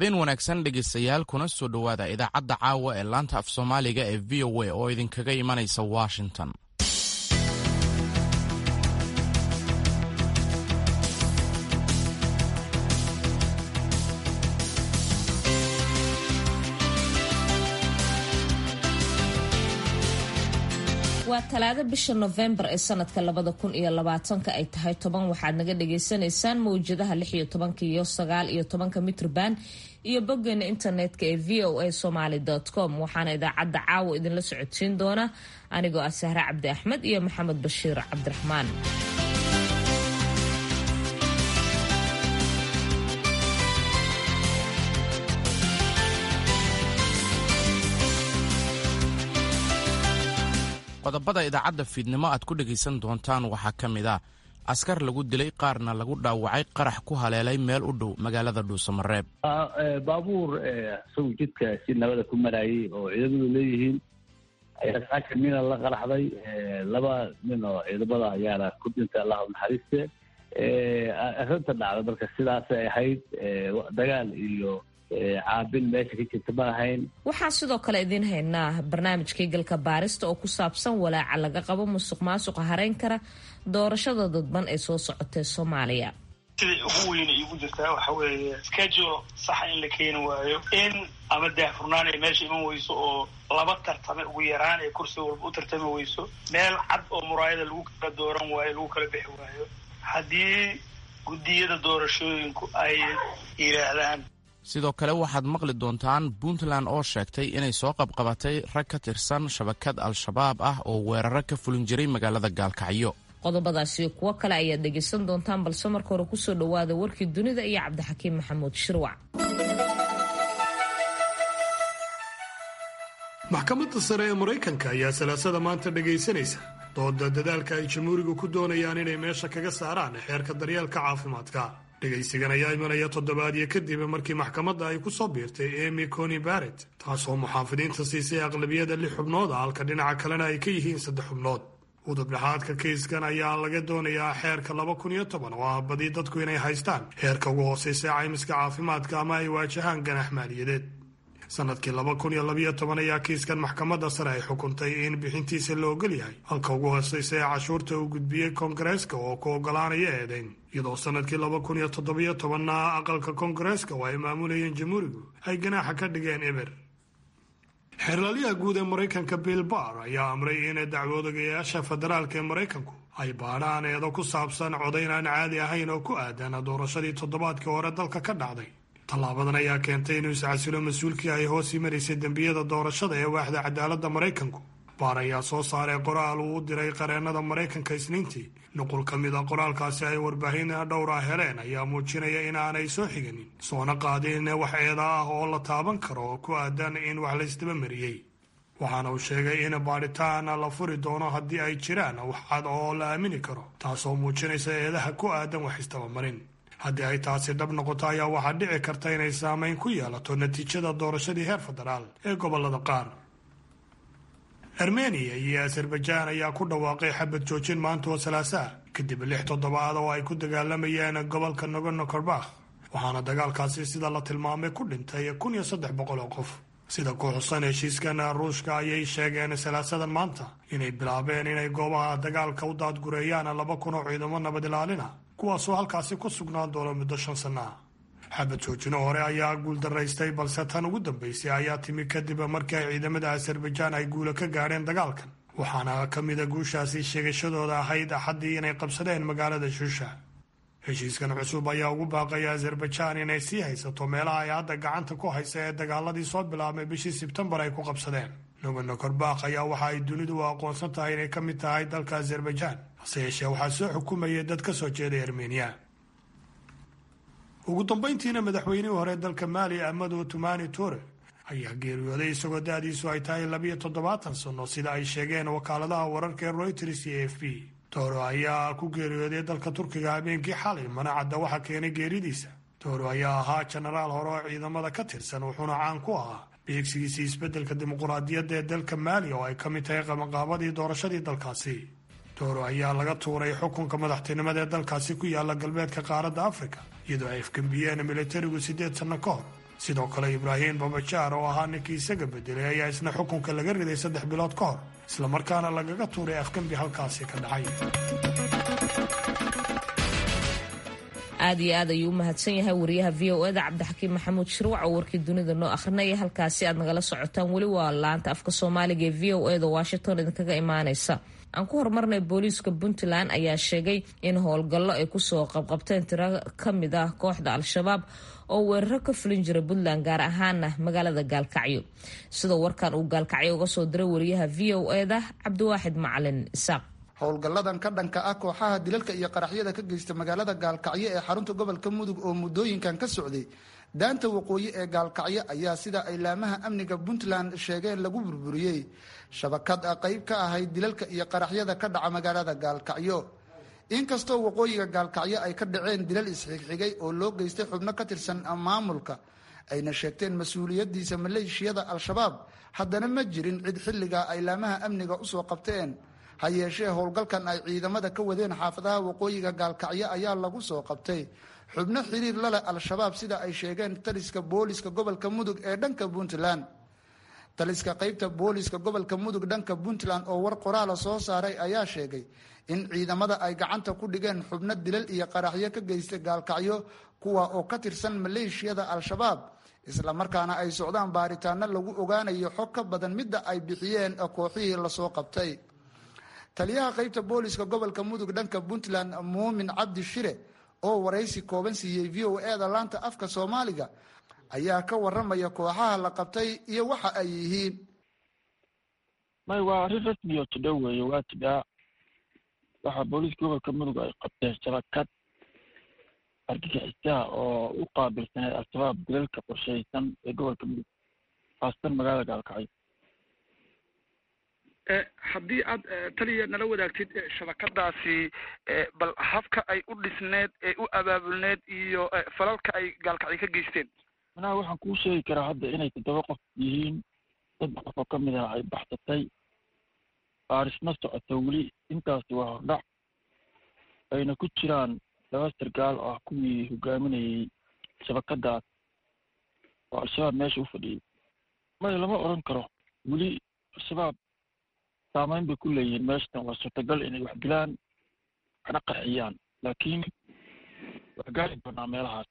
habeen wanaagsan dhegaystayaal kuna soo dhowaada idaacadda caawa ee laanta af soomaaliga ee v o a oo idinkaga imanaysa washington waa talaado bisha nofembar ee sanadka labada kun iyo labaatanka ay tahay toban waxaad naga dhagaysanaysaan mawjadaha lix iyo tobanka iyo sagaal iyo tobanka mitrban iyo boggeena internetka ee v o a somaly com waxaana idaacadda caawa idinla socodsiin doona anigoo ah sahre cabdi axmed iyo maxamed bashiir cabdiraxmaan qodobada idaacadda fiidnimo aad ku dhegaysan doontaan waxaa ka mid ah askar lagu dilay qaarna lagu dhaawacay qarax ku haleelay meel u dhow magaalada dhuusamareeb baabuur isagu jidka si nabada ku marayay oo ciidamadu leeyihiin ayaa saaka nina la qaraxday laba nin oo ciidamada ayaana ku dhintay allahu naxariiste arrinta dhacda marka sidaasay ahayd dagaal iyo caabin meesha ka jirta ma ahayn waxaan sidoo kale idiin haynaa barnaamijkii galka baarista oo ku saabsan walaaca laga qabo musuq maasuqa hareyn kara doorashada dadban ee soo socotee soomaaliya siday ugu weyna iigu jirtaa waxa weeye schedule saxa in la keeni waayo in ama daahfurnaan ay meesha iman weyso oo laba tartame ugu yaraan ee kursi walba u tartami weyso meel cad oo muraayada lagu kala dooran waayo lagu kala bixi waayo haddii guddiyada doorashooyinku ay yidhaahdaan sidoo kale waxaad maqli doontaan puntland oo sheegtay inay soo qabqabatay rag ka tirsan shabakad al-shabaab ah oo weeraro ka fulin jiray magaalada gaalkacyo qodobadaasiyo kuwo kale ayaad dhegaysan doontaan balse marka hore kusoo dhowaada warkii dunida iyo cabdixakiim maxamuud shirwac maxkamadda sare ee maraykanka ayaa salaasada maanta dhegaysanaysa dooda dadaalka ay jamhuurigu ku doonayaan inay meesha kaga saaraan xeerka daryeelka caafimaadka dhegaysigan ayaa imanaya toddobaadyo kadib markii maxkamadda ay ku soo biirtay emy coni barrett taasoo muxaafidiinta siisay aqlabiyada lix xubnooda halka dhinaca kalena ay ka yihiin saddex xubnood udub dhexaadka kiiskan ayaa laga doonayaa xeerka laba kun iyo toban oo ah badi dadku inay haystaan heerka ugu hooseysa caymiska caafimaadka ama ay waajahaan ganax maaliyadeed sanadkii laba kun iyo labayo toban ayaa kiiskan maxkamadda sare ay xukuntay in bixintiisa la ogol yahay halka ugu hooseysa ee cashuurta uu gudbiyey koongareeska oo ku ogolaanaya eedayn iyadoo sanadkii laba kun iyo toddobiyo tobanna aqalka koongareeska oo ay maamulayeen jamhuurigu ay ganaaxa ka dhigeen eber xeerlalyaha guud ee maraykanka bill barr ayaa amray in dacwoodayaasha federaalka ee maraykanku ay baadhaan eedo ku saabsan codayn aan caadi ahayn oo ku aadan doorashadii toddobaadkii hore dalka ka dhacday tallaabadan ayaa keentay inuu iscasilo mas-uulkii ay hoos imanaysay dembiyada doorashada ee waaxda cadaaladda maraykanku baar ayaa soo saaray qoraal uu u diray qareennada maraykanka isniintii nuqul ka mid a qoraalkaasi ay warbaahin dhowr ah heleen ayaa muujinaya inaanay soo xiganin soona qaadin wax eeda ah oo la taaban karo oo ku aadan in wax laysdaba mariyey waxaana uu sheegay in baadhitaan la furi doono haddii ay jiraan wax cad oo la aamini karo taasoo muujinaysa eedaha ku aadan wax isdabamarin haddii ay taasi dhab noqoto ayaa waxaa dhici karta inay saameyn ku yeelato natiijada doorashadii heer federaal ee gobolada qaar armeniya iyo azerbajaan ayaa ku dhawaaqay xabad joojin maanta oo salaasaa kadib lix toddobaad oo ay ku dagaalamayeen gobolka nogorno korbakh waxaana dagaalkaasi sida la tilmaamay ku dhintay kun iyo saddex boqol oo qof sida ku xusan heshiiskan ruushka ayay sheegeen salaasadan maanta inay bilaabeen inay goobaha dagaalka u daadgureeyaan laba kun oo ciidamo nabad ilaalina kuwaasoo halkaasi ku sugnaan doono muddo shan sanno ah xabad joojino hore ayaa guuldaraystay balse tan ugu dambaysay ayaa timi kadib markii ay ciidamada azerbajaan ay guula ka gaadheen dagaalkan waxaana ka mida guushaasi sheegashadooda ahayd axaddii inay qabsadeen magaalada shusha heshiiskan cusub ayaa ugu baaqaya azerbajaan inay sii haysato meelaha ay hadda gacanta ku haysa ee dagaaladii soo bilaabmay bishii sebtembar ay ku qabsadeen nogorno korbakh ayaa waxa ay dunidu u aqoonsan tahay inay ka mid tahay dalka azerbajaan hase yeeshee waxaa soo xukumayay dad ka soo jeeday armeniya ugu dambayntiina madaxweynihii hore dalka maali amado tumani ture ayaa geeriyooday isagoo da-diisu ay tahay labiyo toddobaatan sano sida ay sheegeen wakaaladaha wararka ee royters iyo a f b toro ayaa ku geeriyooday dalka turkiga habeenkii xalay mana cadda waxa keenay geeridiisa toro ayaa ahaa jenaraal hore oo ciidamada ka tirsan wuxuuna caan ku ahaa beegsigiisii isbeddelka dimuquraadiyadda ee dalka maali oo ay ka mid tahay qabanqaabadii doorashadii dalkaasi toro ayaa laga tuuray xukunka madaxtinimada ee dalkaasi ku yaala galbeedka qaaradda afrika iyadoo ay afgembiyeen militarigu siddeed sanno ka hor sidoo kale ibraahim babajaar oo ahaa ninkii isaga bedelay ayaa isna xukunka laga riday saddex bilood ka hor islamarkaana lagaga tuuray afgembi halkaasi ka dhacay aad iyo aad ayuu u mahadsan yahay wariyaha v o eda cabdixakiim maxamuud shirwac oo warkii dunida noo akhrinaya halkaasi aad nagala socotaan weli waa laanta afka soomaaliga ee v o eda washington idinkaga imaaneysa aan ku horumarnay booliiska puntland ayaa sheegay in howlgallo ay kusoo qabqabteen tiro ka mid ah kooxda al-shabaab oo weeraro ka fulin jira puntland gaar ahaana magaalada gaalkacyo sidoo warkan uu gaalkacyo uga soo diray wariyaha v o eda cabdiwaaxid macalin isaaq howlgalladan ka dhanka ah kooxaha dilalka iyo qaraxyada ka geysta magaalada gaalkacyo ee xarunta gobolka mudug oo muddooyinkan ka socday daanta waqooyi ee gaalkacyo ayaa sida ay laamaha amniga puntland sheegeen lagu burburiyey shabakad qayb ka ahayd dilalka iyo qaraxyada ka dhaca magaalada gaalkacyo inkastoo waqooyiga gaalkacyo ay ka dhaceen dilal isxigxigay oo loo geystay xubno ka tirsan maamulka ayna sheegteen mas-uuliyadiisa maleeshiyada al-shabaab haddana ma jirin cid xilligaa ay laamaha amniga usoo qabteen ha yeeshee howlgalkan ay ciidamada ka wadeen xaafadaha waqooyiga gaalkacyo ayaa lagu soo qabtay xubno xiriir la leh al-shabaab sida ay sheegeen taliska booliska gobolka mudug ee dhanka puntland taliska qaybta booliska gobolka mudug dhanka puntland oo war qoraala soo saaray ayaa sheegay in ciidamada ay gacanta ku dhigeen xubno dilal iyo qaraxyo ka geystay gaalkacyo kuwa oo ka tirsan maleeshiyada al-shabaab islamarkaana ay socdaan baaritaano lagu ogaanayo xog ka badan midda ay bixiyeen kooxihii lasoo qabtay taliyaha qaybta booliska gobolka mudug dhanka puntland muumin cabdi shire oo waraysi kooban siiyey v o eda laanta afka soomaaliga ayaa ka waramaya kooxaha la qabtay iyo waxa ay yihiin may waa arrin rasmi oo tidho weeye waa tidhaa waxaa booliiska gobolka mudug ay qabteen shabakad argagixisaha oo u qaabilsaneed al-shabaab dilalka qorshaysan ee gobolka mudug haasatan magaalada gaalkacyo haddii aad taliya nala wadaagtid shabakadaasi bal habka ay u dhisneed ee u abaabulneed iyo falalka ay gaalkacyo ka geysteen manaha waxaan kuu sheegi karaa hadda inay toddoba qof yihiin saddex qof oo ka mid ah ay baxsatay baarisma socoto weli intaasi waa hordhac ayna ku jiraan laba sargaal oo ah kuwii hogaaminayay shabakadaas oo al-shabaab meesha u fadhiyey maya lama odhan karo weli al-shabaab saamayn bay ku leeyihiin meeshatan waa suurtagal inay wax dilaan waxna qarxiyaan laakiin waa gaari doonaa meelahaas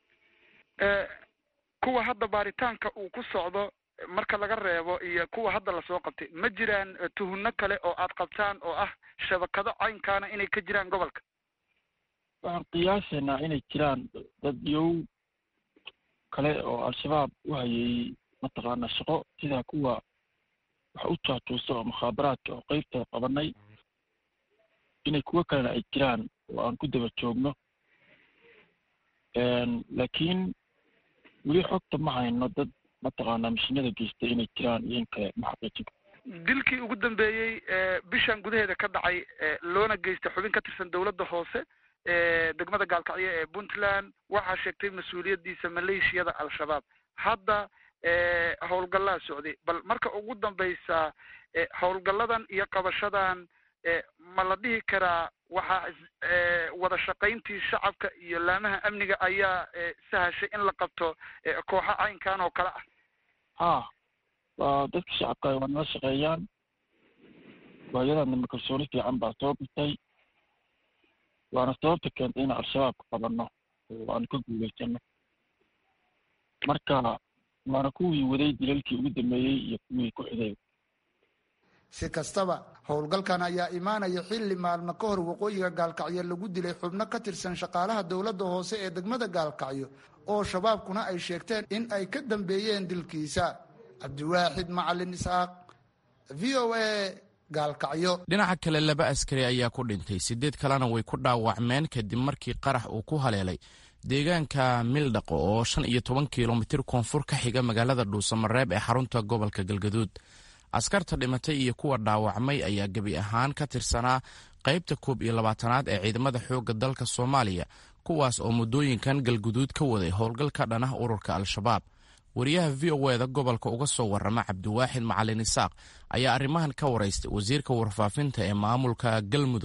kuwa hadda baaritaanka uu ku socdo marka laga reebo iyo kuwa hadda lasoo qabtay ma jiraan tuhunno kale oo aad qabtaan oo ah shabakado caynkaana inay ka jiraan gobolka waxaan qiyaasaynaa inay jiraan dad yow kale oo al-shabaab u hayay mataqaana shaqo sida kuwa wax u jaajuusa oo mukhaabaraadka oo qeybtooda qabanay inay kuwo kalena ay jiraan oo aan ku daba joogno laakiin weli xogta ma hayno dad mataqaanaa mashinada geystay inay jiraan iyo in kale ma xaqiijin dilkii ugu dambeeyey bishan gudaheeda ka dhacay loona geystay xubin ka tirsan dowladda hoose degmada gaalkacyo ee puntland waxaa sheegtay mas-uuliyaddiisa maleeshiyada al-shabaab hadda howlgallaa socday bal marka ugu dambaysa howlgalladan iyo qabashadan ma la dhihi karaa waxaa wada shaqayntii shacabka iyo laamaha amniga ayaa sahashay in la qabto kooxo caynkan oo kale ah ha waa dadka shacabka waa nala shaqeeyaan waayadaanima kalsooni fiican baa soo bitay waana sababta keentay inaan al-shabaabka qabanno oo aanu ka guulaysano marka waana kuwii waday dilalkii ugu dambeeyey iyo kuwii ku xigay si kastaba howlgalkan ayaa imaanaya xilli maalmo ka hor waqooyiga gaalkacyo lagu dilay xubno ka tirsan shaqaalaha dowladda hoose ee degmada gaalkacyo oo shabaabkuna ay sheegteen in ay ka dambeeyeen dilkiisa cabdiwaaxid macalin isxaaq v o a gaalkacyo dhinaca kale laba askari ayaa ku dhintay siddeed kalena way ku dhaawacmeen kadib markii qarax uu ku haleelay deegaanka mildhaqo oo shan iyo toban kilomitir koonfur ka xiga magaalada dhuusamareeb ee xarunta gobolka galgaduud askarta dhimatay iyo kuwa dhaawacmay ayaa gebi ahaan ka tirsanaa qaybta koob iyo labaatanaad ee ciidamada xoogga dalka soomaaliya kuwaas oo muddooyinkan galguduud ka waday howlgal ka dhan ah ururka al-shabaab wariyaha v o eda gobolka uga soo warrama cabdiwaaxid macalin isaaq ayaa arrimahan ka waraystay wasiirka warfaafinta ee maamulka galmudug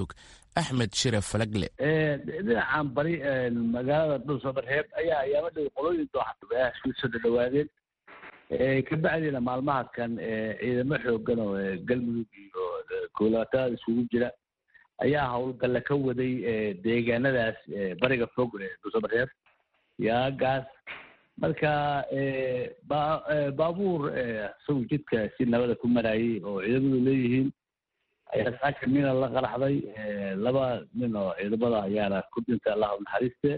axmed shire falagle dhinacan bari magaalada dhuusamareeb ayaa ayaama dhow qolooyin dooxa soo dhadhawaadeen kabacdiina maalmaha kan ciidamo xoogan oo galmudug iyo goolaatada isugu jira ayaa howlgalla ka waday deegaanadaas bariga fog dhuusamareeb iyo aagaas marka baabuur isagu jidka si nabada ku marayay oo ciidamadu leeyihiin ayaa saaka mina la qaraxday laba nin oo ciidamada ayaana ku dhintay allahu naxariiste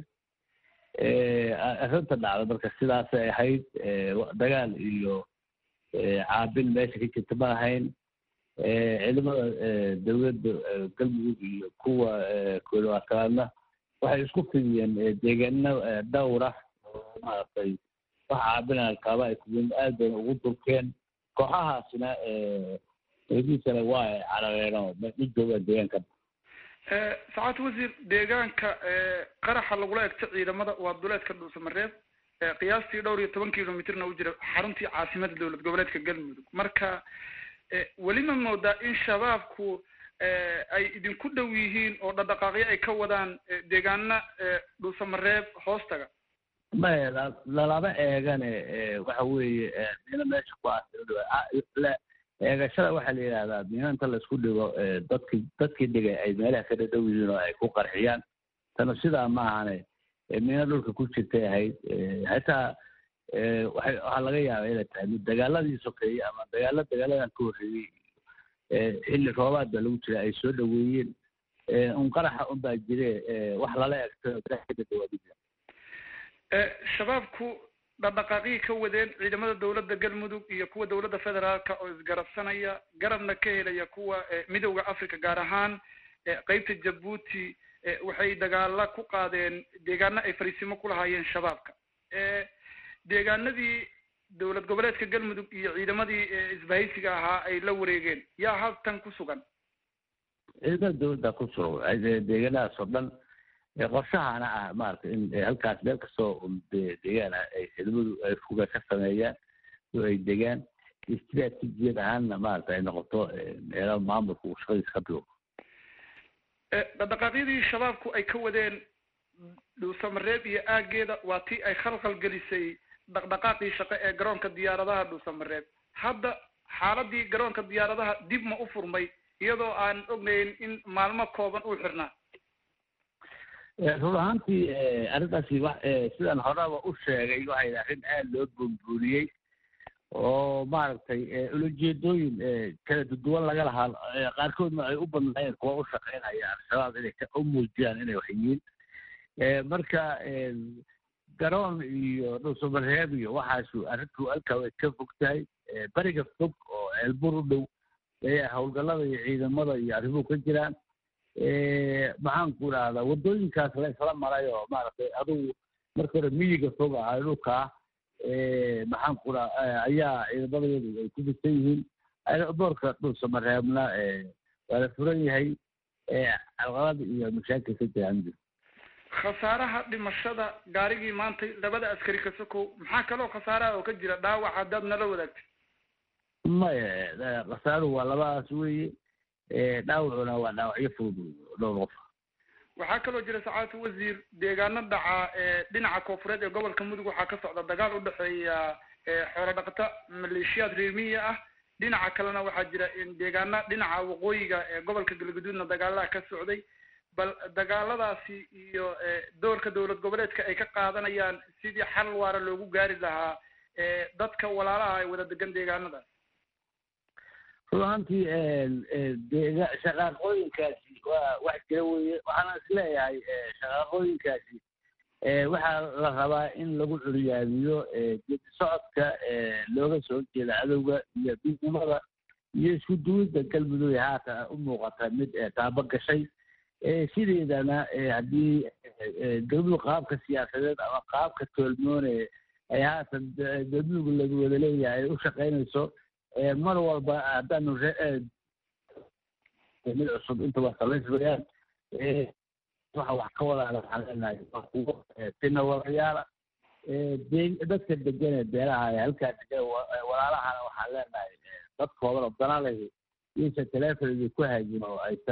arrinta dhacda marka sidaasay ahayd dagaal iyo caabin meesha ka jirta ma ahayn ciidamada dowladda galmudug iyo kuwa koolwaatanaadna waxay isku fidiyeen deegaano dhowr ah oo maaragtay wax caabina alkaaba ay kuwen aad bayna ugu durkeen kooxahaasina eediisana waa ay carareen oo ma joogaan deegaanka sacaad wasiir deegaanka qaraxa lagula egto ciidamada waa duleedka dhuusamareeb qiyaastii dhowr iyo toban kilomitrna u jira xaruntii caasimada dowlad goboleedka galmudug marka weli ma moodaa in shabaabku ay idinku dhow yihiin oo dhaqdhaqaaqyo ay ka wadaan deegaana dhuusamareeb hoostaga maya lalama eegane waxa weeye mina meesha ku aasila eegashada waxaa la yidhahdaa mina inta laisku dhigo dadki dadkii dhigay ay meelaha ka dhadhow yihiin oo ay ku qarxiyaan tana sidaa ma ahane mina dhulka ku jirtay ahayd hataa waay waxaa laga yaaba inay tahay mid dagaaladii sokeeyey ama dagaala dagaaladan ka horreeyey xilli roobaad baa lagu jira ay soo dhaweeyeen un qaraxa un baa jire wax lala egto kadadhawaadi jira shabaabku dhaqdhaqaaqyay ka wadeen ciidamada dowladda galmudug iyo kuwa dowladda federaalka oo isgarabsanaya garabna ka helaya kuwa midowda africa gaar ahaan qeybta jabuuti waxay dagaala ku qaadeen deegaano ay fariisimo ku lahaayeen shabaabka deegaanadii dowlad goboleedka galmudug iyo ciidamadii isbahaysiga ahaa ay la wareegeen yaa halkan ku sugan ciidamada dowladda ku sugan deegaanadaas oo dhan qorshahana ah maaragtay in halkaas meel kastoo deegaan ah ay ciidamadu ay fuga ka sameeyaan oo ay degaan istraatijiyad ahaanna maaragta ay noqoto meelo maamulka uu shaqadiisa ka bigo dhaqdhaqaaqyadii shabaabku ay ka wadeen dhuusamareeb iyo aageeda waa tii ay khalkhal gelisay dhaqdhaqaaqii shaqo ee garoonka diyaaradaha dhuusamareeb hadda xaaladii garoonka diyaaradaha dib ma u furmay iyadoo aan ognayn in maalmo kooban uu xirnaa run ahaantii arrintaasi wa sidaan horeba u sheegay waxay arrin aada loo buunbuuniyey oo maaragtay ulajeedooyin kala duduwan laga lahaa qaarkoodna ay u badnaayeen kuwa u shaqeynaya al-shabaab inay u muujiyaan inay wax yihiin marka garoon iyo dhuusamareeb iyo waxaasu arrintu halkaa way ka fog tahay beriga fog oo ceelbur u dhow ayaa howlgallada iyo ciidamada iyo arrimuhu ka jiraan maxaan ku idhahdaa waddooyinkaas la isla maray oo maaragtay adugu marka hore miyiga fog ah dhulkaa maxaan ku dhaha ayaa ciidamadayadu ay ku fisan yihiin boorka dhuusamareebna waa la furan yahay calqalada iyo mashaakil ka jiraan khasaaraha dhimashada gaarigii maanta labada askari ka sokow maxaa kaloo khasaaraha oo ka jira dhaawac haddaad nala wadaagtay maya khasaaruhu waa labadaas weeye dhaawacuna waa dhaawacyo fudud dhowr qof waxaa kaloo jira sacaadatu wasiir deegaano dhaca dhinaca koofureed ee gobolka mudug waxaa ka socda dagaal u dhexeeya xoolo dhaqata maleeshiyaad reemiya ah dhinaca kalena waxaa jira deegaana dhinaca waqooyiga ee gobolka galgaduudna dagaalaha ka socday bal dagaaladaasi iyo doorka dowlad goboleedka ay ka qaadanayaan sidii xal waara loogu gaari lahaa dadka walaalaha ay wada degan deegaanadaas run ahaantii deega shaqaaqooyinkaasi waa wax jira weye waxaana isleeyahay shaqaaqooyinkaasi waxaa la rabaa in lagu curyaamiyo geedi socodka looga soo jeeda cadowga iyo midnimada iyo isku duwidda galmudug haatan u muuqata mid taabo gashay sideedana haddii galmudug qaabka siyaasadeed ama qaabka toolmoone ay haatan galmudug lagu wada leeyahay u shaqaynayso mar walba haddaanu mid cusub intaba samaysmayaan waxa wax ka wadaana waxaan leenahay waa kuwo tinawadayaala dadka degan ee beelaha ee halkaa degan walaalahana waxaan leenahay dad kooban oo danaleh iyaysan telefonigii ku haajin oo aysan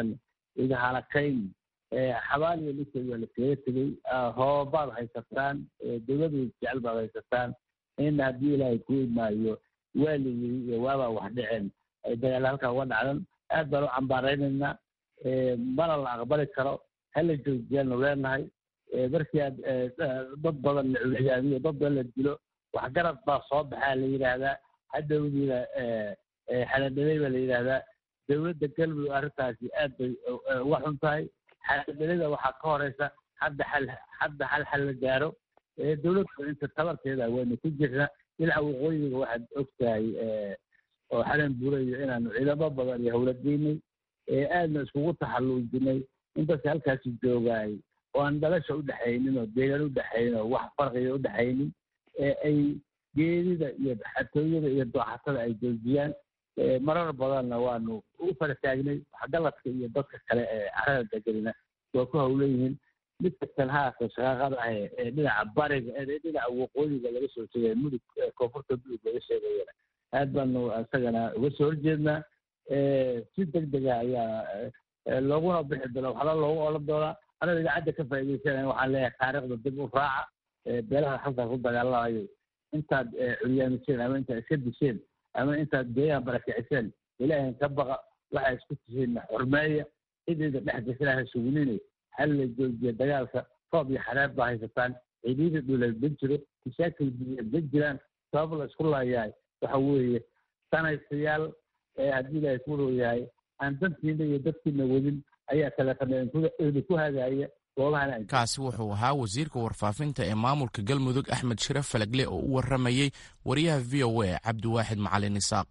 igahalakayn xabaal iyo dhulkeed waa laskaga tegey hoobaad haysataan dowladu jecel baad haysataan in haddii ilaahay ku imaayo waa la yiri iyo waabaa wax dhiceen ay dagaal halkaa uga dhacdan aad baan u cambaaraynaynaa mana la aqbali karo hala joojiyaanu leenahay markii aad dad badan la culiyaamiyo dad badan la dilo waxgarad baa soo baxaa la yidhaahdaa hadhowdiina xaladhalay baa la yidhaahdaa dowladda galmudug arrintaasi aad bay uga xun tahay xaladhalada waxaa ka horeysa hadda xal hadda hal xal la gaaro dowladda inta tabarteeda waynu ku jirna dhinaca waqooyiga waxaad og tahay oo xalan buurayo inaanu ciidamo badan iyo howlageynay aadna iskugu taxalluujinay in dadka halkaasi joogaay oo aan dhalasha udhexaynin oo deegaan udhexaynin oo wax farqiga udhexaynin ay geedida iyo xatooyada iyo dooxatada ay joojiyaan marar badanna waanu u fara taagnay waxgaladka iyo dadka kale ee carada degelina waa ku hawleyihiin mid kastan haasa shaqaaqada ah ee dhinaca bariga ee dhinaca waqooyiga laga soo sheegaya mudug koonfurta mudug laga sheegayana aad baanu isagana uga soo horjeednaa si deg dega ayaa looguna bixi doona waxala loogu olan doonaa anagoo idaacadda ka faa'iidaysanaya waxaan leeyahay taariikhda dib u raaca beelaha halkaa ku dagaalamayo intaad curyaamiseen ama intaad iska disheen ama intaad deegaan barakiciseen ilaahin ka baqa waxaa isku tihiin xurmeeya cidayda dhex gasana ha sugunine hal la joojiya dagaalka roob iyo xareer baa haysataan ciidiyada dhuleed ma jiro mashaakil biyeed ma jiraan sabab la isku laayahay waxa weeye sanaysayaal haddii ilaahay ku row yahay aan dantiina iyo dadkiina wadin ayaa kaleeqana ku hagaaya kaasi wuxuu ahaa wasiirka warfaafinta ee maamulka galmudug axmed shire falagle oo u waramayey wariyaha v o a cabdiwaaxid macalin isaaq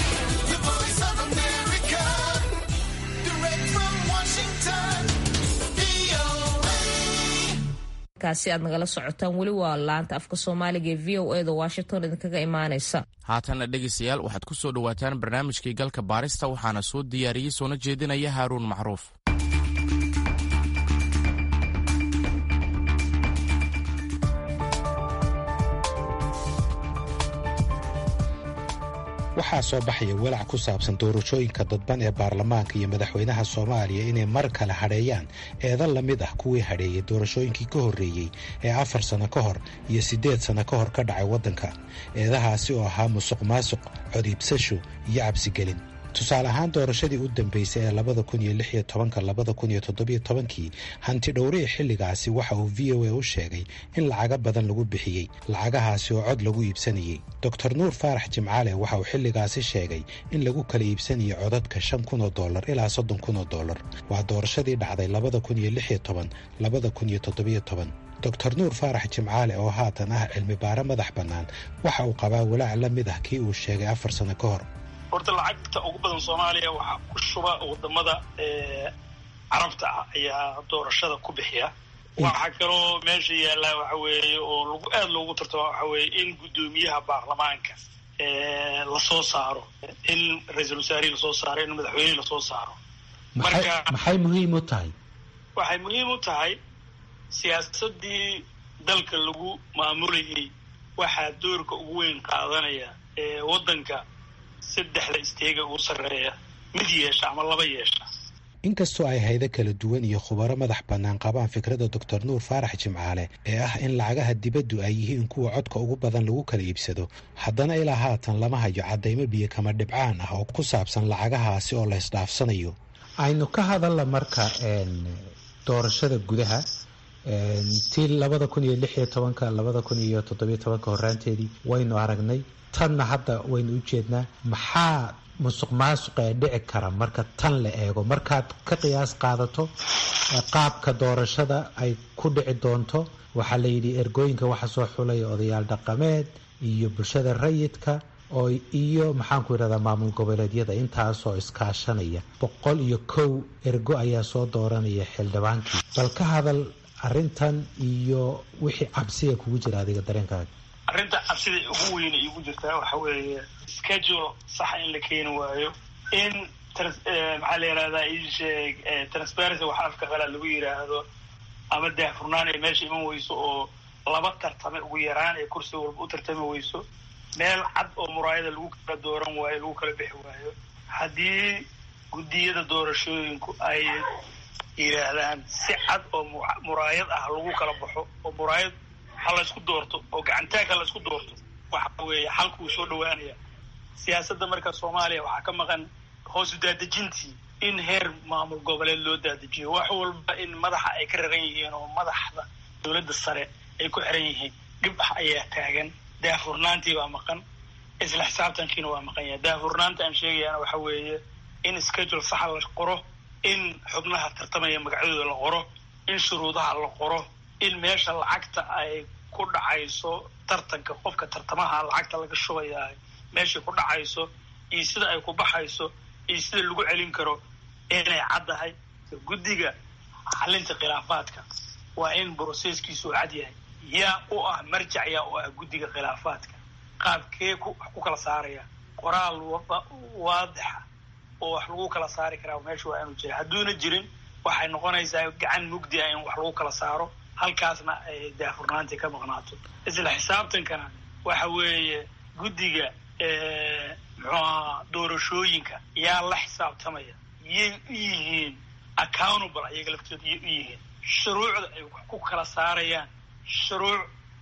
kaasi aad nagala socotaan weli waa laanta afka soomaaliga ee v o e da washington idinkaga imaanaysa haatanna dhegaystayaal waxaad ku soo dhowaataan barnaamijkii galka baarista waxaana soo diyaariyey soona jeedinaya haaruun macruuf waxaa soo baxaya walaac ku saabsan doorashooyinka dadban ee baarlamaanka iyo madaxweynaha soomaaliya inay mar kale hadheeyaan eedan la mid ah kuwii hadheeyey doorashooyinkii ka horreeyey ee afar sanno ka hor iyo siddeed sanno ka hor ka dhacay waddanka eedahaasi oo ahaa musuq maasuq codiibsasho iyo cabsigelin tusaale ahaan doorashadii u dambeysay ee labada kun iyo lix iyo tobanka labada kun iyo toddobiyo tobankii hanti dhowrihii xilligaasi waxa uu v o a u sheegay in lacago badan lagu bixiyey lacagahaasi oo cod lagu iibsanayey doctor nuur faarax jimcaale waxa uu xilligaasi sheegay in lagu kala iibsanayay codadka shan kun oo dollar ilaa soddon kun oo dollar waa doorashadii dhacday labada kun iyo lix iyo toban labada kun iyo toddobiyo toban doctor nuur faarax jimcaale oo haatan ah cilmi baare madax bannaan waxa uu qabaa walaac la mid ah kii uu sheegay afar sanno ka hor horta lacagta ugu badan soomaaliya waxaa ku shuba wadamada carabta ah ayaa doorashada ku bixiya waxaa kaloo meesha yaallaa waxa weeye oo lagu aada loogu tartama waxa weeye in guddoomiyaha baarlamaanka lasoo saaro in ra-iisul wasaarihi lasoo saaro in madaxweynihii lasoo saaro marka maxay muhiim u tahay waxay muhiim u tahay siyaasadii dalka lagu maamulayay waxaa doorka ugu weyn qaadanaya waddanka saddexda isteega ugu sarreeya mid yeesha ama laba yeesha inkastoo ay haydo kala duwan iyo khubaro madax bannaan qabaan fikradda doctor nuur faarax jimcaale ee ah in lacagaha dibaddu ay yihiin kuwa codka ugu badan lagu kala iibsado haddana ilaa haatan lama hayo caddaymo biyo kama dhibcaan ah oo ku saabsan lacagahaasi oo la ysdhaafsanayo aynu ka hadalla marka doorashada gudaha tii labada kun iyo lix iyo tobanka labada kun iyo toddobiyo tobanka horaanteedii waynu aragnay tanna hadda waynu u jeednaa maxaa musuq maasuq ee dhici kara marka tan la eego markaad ka qiyaas qaadato qaabka doorashada ay ku dhici doonto waxaa la yidhi ergooyinka waxa soo xulaya odayaal dhaqameed iyo bulshada rayidka oo iyo maxaanku yidhahdaa maamul goboleedyada intaasoo iskaashanaya boqol iyo kow ergo ayaa soo dooranaya xildhibaankii bal ka hadal arrintan iyo wixii cabsiga kugu jira adiga dareenkaaga arrinta cabsida ugu weyn igu jirtaa waxa weeye schedule saxa in la keeni waayo in maxaa la yihahdaa isheeg transparency waxa afka qalaa lagu yidhaahdo ama daahfurnaan ay meesha iman weyso oo laba tartame ugu yaraan ee kursi walba u tartami weyso meel cad oo muraayada lagu kala dooran waayo lagu kala bixi waayo haddii guddiyada doorashooyinku ay yidhaahdaan si cad oo muraayad ah lagu kala baxo oo muraayad ha laysku doorto oo gacantaag ha laysku doorto waxa weeye xalku wuu soo dhawaanaya siyaasadda marka soomaaliya waxaa ka maqan hoosu daadejintii in heer maamul goboleed loo daadajiyo wax walba in madaxa ay ka raran yihiin oo madaxda dowladda sare ay ku xiran yihiin dhibx ayaa taagan daafurnaantii baa maqan isla xisaabtankiina waa maqan yahay daafurnaanta aan sheegayaana waxa weeye in schedule saxa la qoro in xubnaha tartamaya magacyadooda la qoro in shuruudaha la qoro in meesha lacagta ay ku dhacayso tartanka qofka tartamaha lacagta laga shubayaa meeshay ku dhacayso iyo sida ay ku baxayso iyo sida lagu celin karo inay caddahay guddiga xalinta khilaafaadka waa in broseskiisu cad yahay yaa u ah marjac yaa u ah guddiga khilaafaadka qaabkee ku kala saaraya qoraal waadixa oo wax lagu kala saari karaa meesha waa inuu jira hadduuna jirin waxay noqonaysaa gacan mugdi ah in wax lagu kala saaro halkaasna ay daafurnaantii ka maqnaato isla xisaabtankana waxa weeye guddiga muxuu ahaa doorashooyinka yaa la xisaabtamaya yay u yihiin accountable ayaga laftooda yay u yihiin shuruucda ay wax ku kala saarayaan shuruuc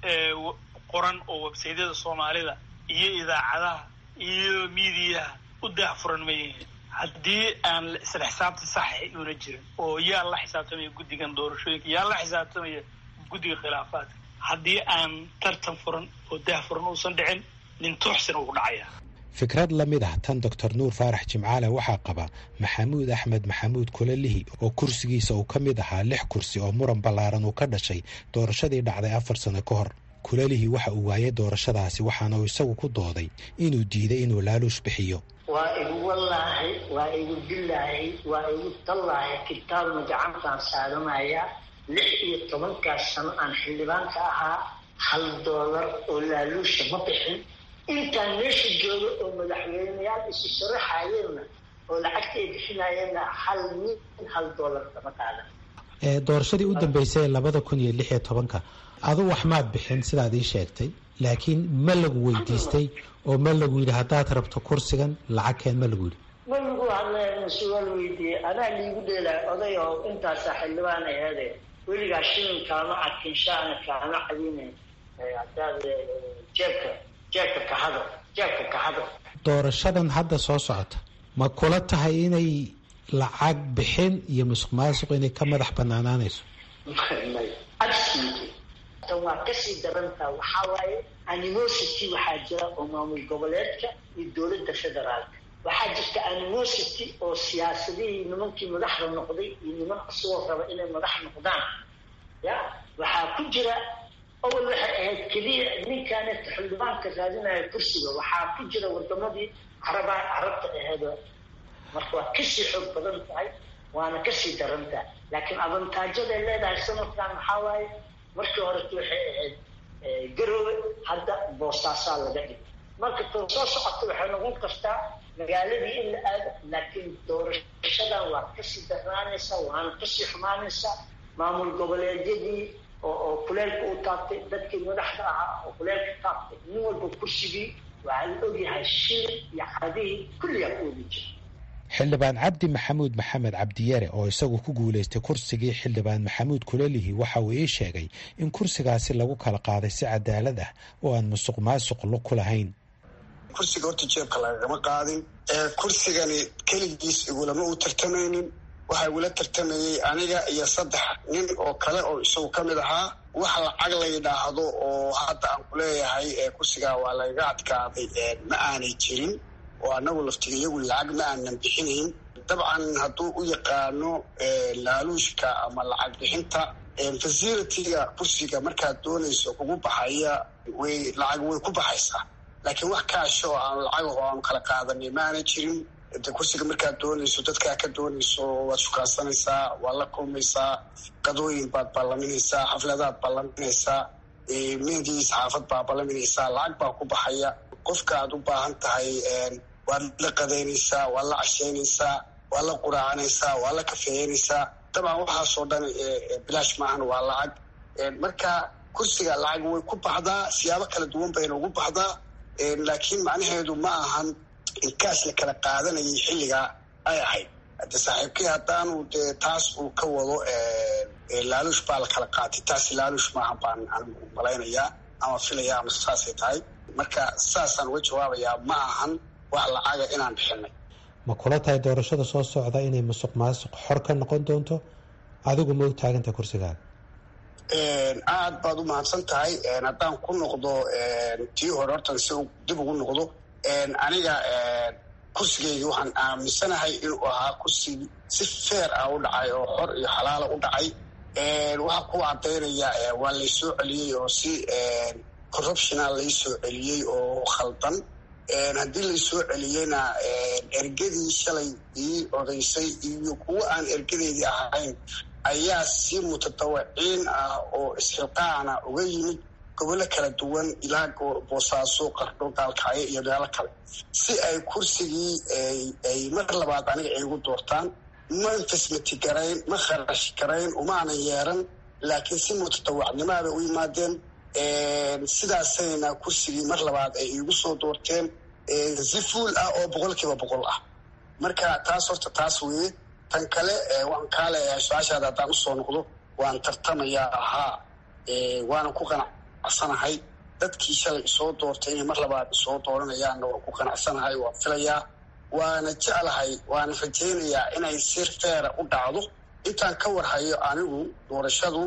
qoran oo websaydyada soomaalida iyo idaacadaha iyo miidiyaha u daahfuran ma yihiin haddii aan isla xisaabta saxa una jirin oo yaa la xisaabtamaya guddigan doorashooyinka yaa la xisaabtamaya guddiga khilaafaadka haddii aan tartan furan oo daahfuran uusan dhicin nin tooxsina uu dhacaya fikrad la mid ah tan doctor nuur faarax jimcaale waxaa qaba maxamuud axmed maxamuud kulalihi oo kursigiisa uu ka mid ahaa lix kursi oo muran ballaaran uu ka dhashay doorashadii dhacday afar sano ka hor kulalihi waxa uu waayay doorashadaasi waxaana uu isagu ku dooday inuu diiday inuu laaluush bixiyo waa igu wallaahi waa igu dillaahi waa igu tallaahi kitaabna gacantaan saaranaya lix iyo tobankaas sano aan xildhibaanka ahaa hal doolar oo laaluusha ma bixin intaan meesha jooga oo madaxweyneyaal isu sharaxayeenna oo lacagta ay bixinayeenna hal min hal doolar kama qaadan doorashadii u dambeysay labada kun iyo lix iyo tobanka adu wax maad bixin sidaad ii sheegtay laakiin ma lagu weydiistay oo ma lagu yidhi haddaad rabto kursigan lacagkeen ma lagu yidhi ma lagu hadlmase waa la weydiiyey anaa liigu dheelay oday oo intaasaa xildhibaan aheede weligaa shilin kaama cadkin shaana kaama cadine hadaad jeebka jeebka kahado jeebka kahado doorashadan hadda soo socota ma kula tahay inay lacag bixin iyo musuq maasuq inay ka madax banaanaanayso absolutely tan waa kasii darantaa waxaa waaye animosity waxaa jira oo maamul goboleedka iyo dowladda federaalka waxaa jirta animosity oo siyaasadihii nimankii madaxda noqday iyo niman asagoo raba inay madax noqdaan ya waxaa ku jira awal waxay ahayd keliya ninkaaneta xildhibaanka raadinaya kursiga waxaa ku jira wadamadii caraba carabta aheed marka waa kasii xoog badan tahay waana kasii daran tahay laakiin avantaajyaday leedahay sanadkan maxaa waaye markii horeta waxay ahayd garoowe hadda boosaasaa laga dhigay marka tan soo socota waxay noqon kartaa magaaladii in la aado laakiin doorashadan waa kasii darnaanaysaa waana kasii xumaanaysaa maamul goboleedyadii oo oo kuleelka u taabtay dadkii madaxda ahaa oo kuleelka taabtay nin walba kursigii waxaa la ogyahay shilin iyo cadihii kulligaa ku wadi jira xildhibaan cabdi maxamuud maxamed cabdiyare oo isagu ku guulaystay kursigii xildhibaan maxamuud kulalihi waxa uu ii sheegay in kursigaasi lagu kala qaaday si cadaalad ah oo aan musuq maasuq lug ku lahayn kursiga horta jeebka lagagama qaadin kursigani keligiis igulama u tartamaynin waxaa igula tartamayey aniga iyo saddex nin oo kale oo isagu ka mid ahaa wax lacag la yidhaahdo oo hadda aan ku leeyahay kursigaa waa lagaga adkaaday ma aanay jirin oo anagu laftiga iyagu lacag ma aanan bixinayn dabcan hadduu u yaqaano laaluushka ama lacag bixinta facilitiga kursiga markaad doonayso kugu baxaya way lacag way ku baxaysaa laakiin wax kaasho oo aan lacag oo aanu kala qaadanay ma aanay jirin de kursiga markaad doonayso dadkaa ka doonayso waad shukaansanaysaa waad la kulmaysaa qadooyin baad ballaminaysaa xafladaad ballaminaysaa mehdii saxaafad baa ballaminaysaa lacag baa ku baxaya qofka aad u baahan tahay waad la qadaynaysaa waad la cashaynaysaa waad la quraacanaysaa waad la kafeeyanaysaa dabcan waxaasoo dhan bilaash maahan waa lacag marka kursiga lacag way ku baxdaa siyaabo kala duwan bayna ugu baxdaa laakiin macnaheedu ma ahan inkaas la kala qaadanayay xilligaa ay ahayd de saaxiibkii haddaanu dee taas uu ka wado laaluush baa la kala qaatay taasi laaluush maaha baan anigu malaynayaa ama filaya ama saasay tahay marka saasaan uga jawaabayaa ma ahan wax lacaga inaan bixinay ma kula tahay doorashada soo socda inay musuq maasuq xor ka noqon doonto adigu ma u taaganta kursigaaga aad baad u mahadsan tahay haddaan ku noqdo tii hore hortan si dib ugu noqdo aniga kursigeygii waxaan aaminsanahay inuu ahaa kursi si feer ah u dhacay oo xor iyo xalaala u dhacay waxaa ku cadaynaya waa laysoo celiyey oo si corruptiona laysoo celiyey oo khaldan haddii laysoo celiyeyna ergadii shalay ii odaysay iyo kuwo aan ergadeydii ahayn ayaa si mutadawiciin ah oo isxilqaana uga yimid gobollo kala duwan ilaa boosaaso qardho gaalkacyo iyo meelo kale si ay kursigii ay mar labaad aniga ay igu doortaan ma infasmati garayn ma kharash garayn umaanan yeeran laakiin si mutadawacnimaada u yimaadeen sidaasayna kursigii mar labaad ay iigu soo doorteen si fuul ah oo boqol kiiba boqol ah marka taas horta taas weeye tan kale waan kaa leeyahay su-aashaada haddaan usoo noqdo waan tartamayaa ahaa waana ku qanacsanahay dadkii shalay isoo doortay inay mar labaad isoo dooranayaanna waan ku qanacsanahay waan filayaa waana jeclahay waana rajaynayaa inay si feera u dhacdo intaan ka warhayo anigu doorashadu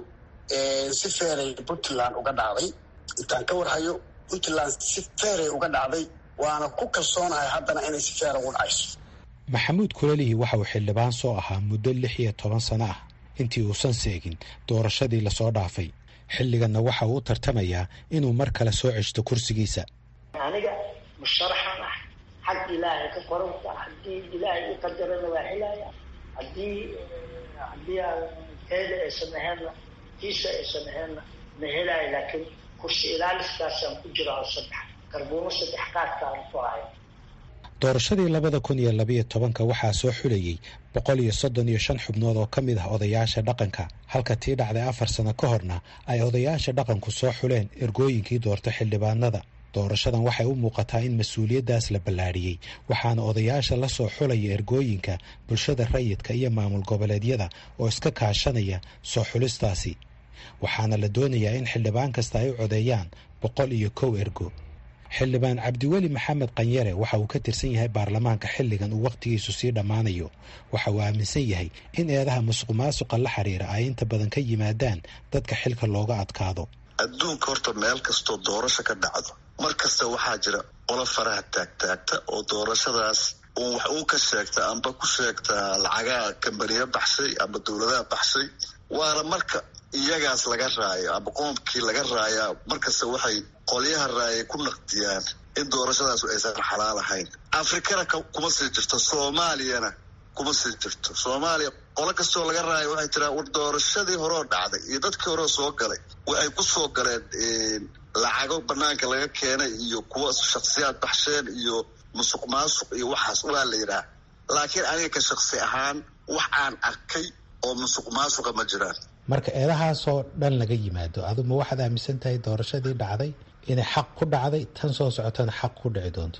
si feeray puntland uga dhacday intaan ka warhayo puntland si feeray uga dhacday waana ku kalsoonahay haddana inay si feera ugu dhacayso maxamuud kulalihi waxa uu xildhibaan soo ahaa muddo lix iyo toban sano ah intii uusan seegin doorashadii lasoo dhaafay xilliganna waxa uu u tartamayaa inuu mar kale soo ceshto kursigiisa aniga musharaxan ah xag ilaahay ka qoranta haddii ilaahay i qadarana waa helaya haddii haddii aan teeda aysan ahaynna kiisa aysan ahaynna ma helaayo laakiin kursi ilaaliskaasaan ku jira oo saddex garbuumo saddex qaadkaan ku haya doorashadii labada kun iyo labayo tobanka waxaa soo xulayey boqol iyo soddon iyo shan xubnood oo ka mid ah odayaasha dhaqanka halka tii dhacday afar sano ka horna ay odayaasha dhaqanku soo xuleen ergooyinkii doorta xildhibaanada doorashadan waxay u muuqataa in mas-uuliyaddaas la ballaadhiyey waxaana odayaasha la soo xulaya ergooyinka bulshada rayidka iyo maamul goboleedyada oo iska kaashanaya soo xulistaasi waxaana la doonayaa in xildhibaan kasta ay u codeeyaan boqol iyo kow ergo xildhibaan cabdiweli maxamed qanyare waxa uu ka tirsan yahay baarlamaanka xilligan uu wakhtigiisu sii dhammaanayo waxa uu aaminsan yahay in eedaha musuq maasuqa la xiriira ay inta badan ka yimaadaan dadka xilka looga adkaado adduunka horta meel kastoo doorasho ka dhacdo mar kasta waxaa jira qolo faraha taagtaagta oo doorashadaas uun wax uu ka sheegta amba ku sheegta lacagaha kambaniya baxshay amba dowladaha baxshay waana marka iyagaas laga raayo amba qoomkii laga raayaa markasta waxay qolyaha raayay ku naqdiyaan in doorashadaas aysan xalaal ahayn afrikana kuma sii jirto soomaaliyana kuma sii jirto soomaaliya qolo kastoo laga raayo waxay tiraa war doorashadii horeo dhacday iyo dadkii horeo soo galay waxay ku soo galeen lacago banaanka laga keenay iyo kuwa shaksiyaad baxsheen iyo musuq maasuq iyo waxaas waa la yidhaah laakiin aniga ka shaksi ahaan wax aan arkay oo musuq maasuqa ma jiraan marka eedahaasoo dhan laga yimaado aduma waxaad aaminsan tahay doorashadii dhacday inay xaq ku dhacday tan soo socotana xaq ku dhici doonto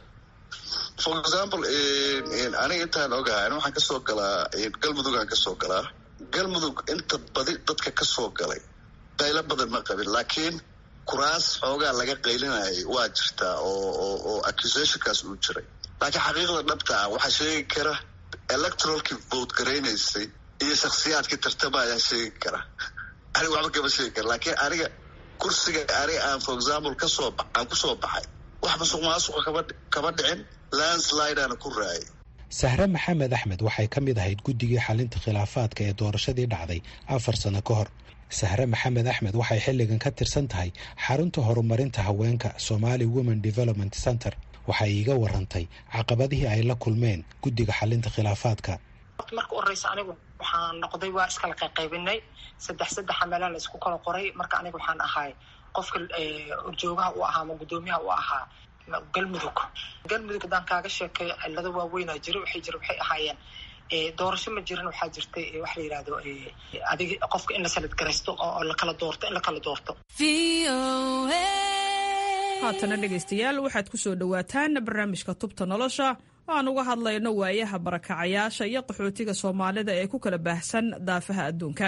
for example aniga intaan ogahay waxaan kasoo galaa galmudugaan kasoo galaa galmudug inta badi dadka kasoo galay qaylo badan ma qabin laakiin kuraas xoogaa laga qaylinayay waa jirtaa oo oo accusationkaas uu jiray laakiin xaqiiqda dhabta ah waxaa sheegi kara electoralkii vote garaynaysay iyo shaksiyaadkii tartamaya sheegi kara aniga waxba kama sheegi kara laakiin aniga kursiga aniga aan for example kasoo aan kusoo baxay wax masuq maasuqa kama kama dhicin landslideana ku raayay sahre maxamed axmed waxay ka mid ahayd guddigii xalinta khilaafaadka ee doorashadii dhacday afar sano ka hor sahre maxamed axmed waxay xilligan ka tirsan tahay xarunta horumarinta haweenka somali women development center waxay iiga warantay caqabadihii ay la kulmeen guddiga xalinta khilaafaadka marka horeysa anigu waxaan noqday waa iskala qayqaybinay saddex saddexa meelaan la isku kala qoray marka aniga waxaan ahay qofka horjoogaha u ahaa ama guddoomiyaha u ahaa galmudug galmudug haddaan kaaga sheekay cilado waaweynaa jira waxay jira waxay ahaayeen doorasho ma jiran waxaa jirtay waxa la yidhahdo adig qofka in la sanad garaysto oo lakala doorto in lakala doorto haatana dhegaystayaal waxaad ku soo dhowaataan barnaamijka tubta nolosha aan uga hadlayno waayaha barakacayaasha iyo qaxootiga soomaalida ee ku kala baahsan daafaha adduunka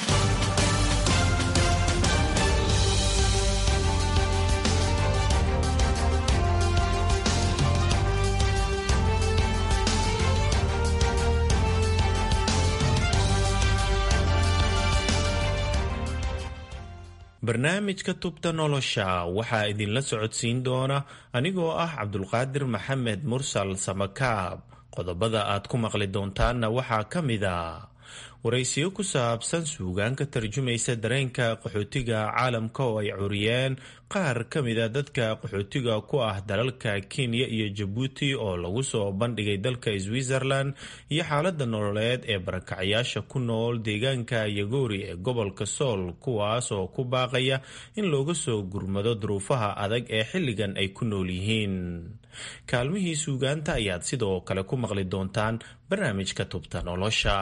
barnaamijka tubta nolosha waxaa idinla socodsiin doona anigoo ah cabdulqaadir maxamed mursal samakaab qodobada aad ku maqli doontaanna waxaa ka mid a waraysiyo ku saabsan suugaan ka tarjumaysa dareenka qaxootiga caalamka oo ay curiyeen qaar ka mida dadka qaxootiga ku ah dalalka kenya iyo jabuuti oo lagu soo bandhigay dalka switzerland iyo xaalada nololeed ee barakacyaasha ku nool deegaanka yagoori ee gobolka sool kuwaas oo ku baaqaya in looga soo gurmado duruufaha adag ee xilligan ay ku nool yihiin kaalmihii suugaanta ayaad sidoo kale ku maqli doontaan barnaamijka tubta nolosha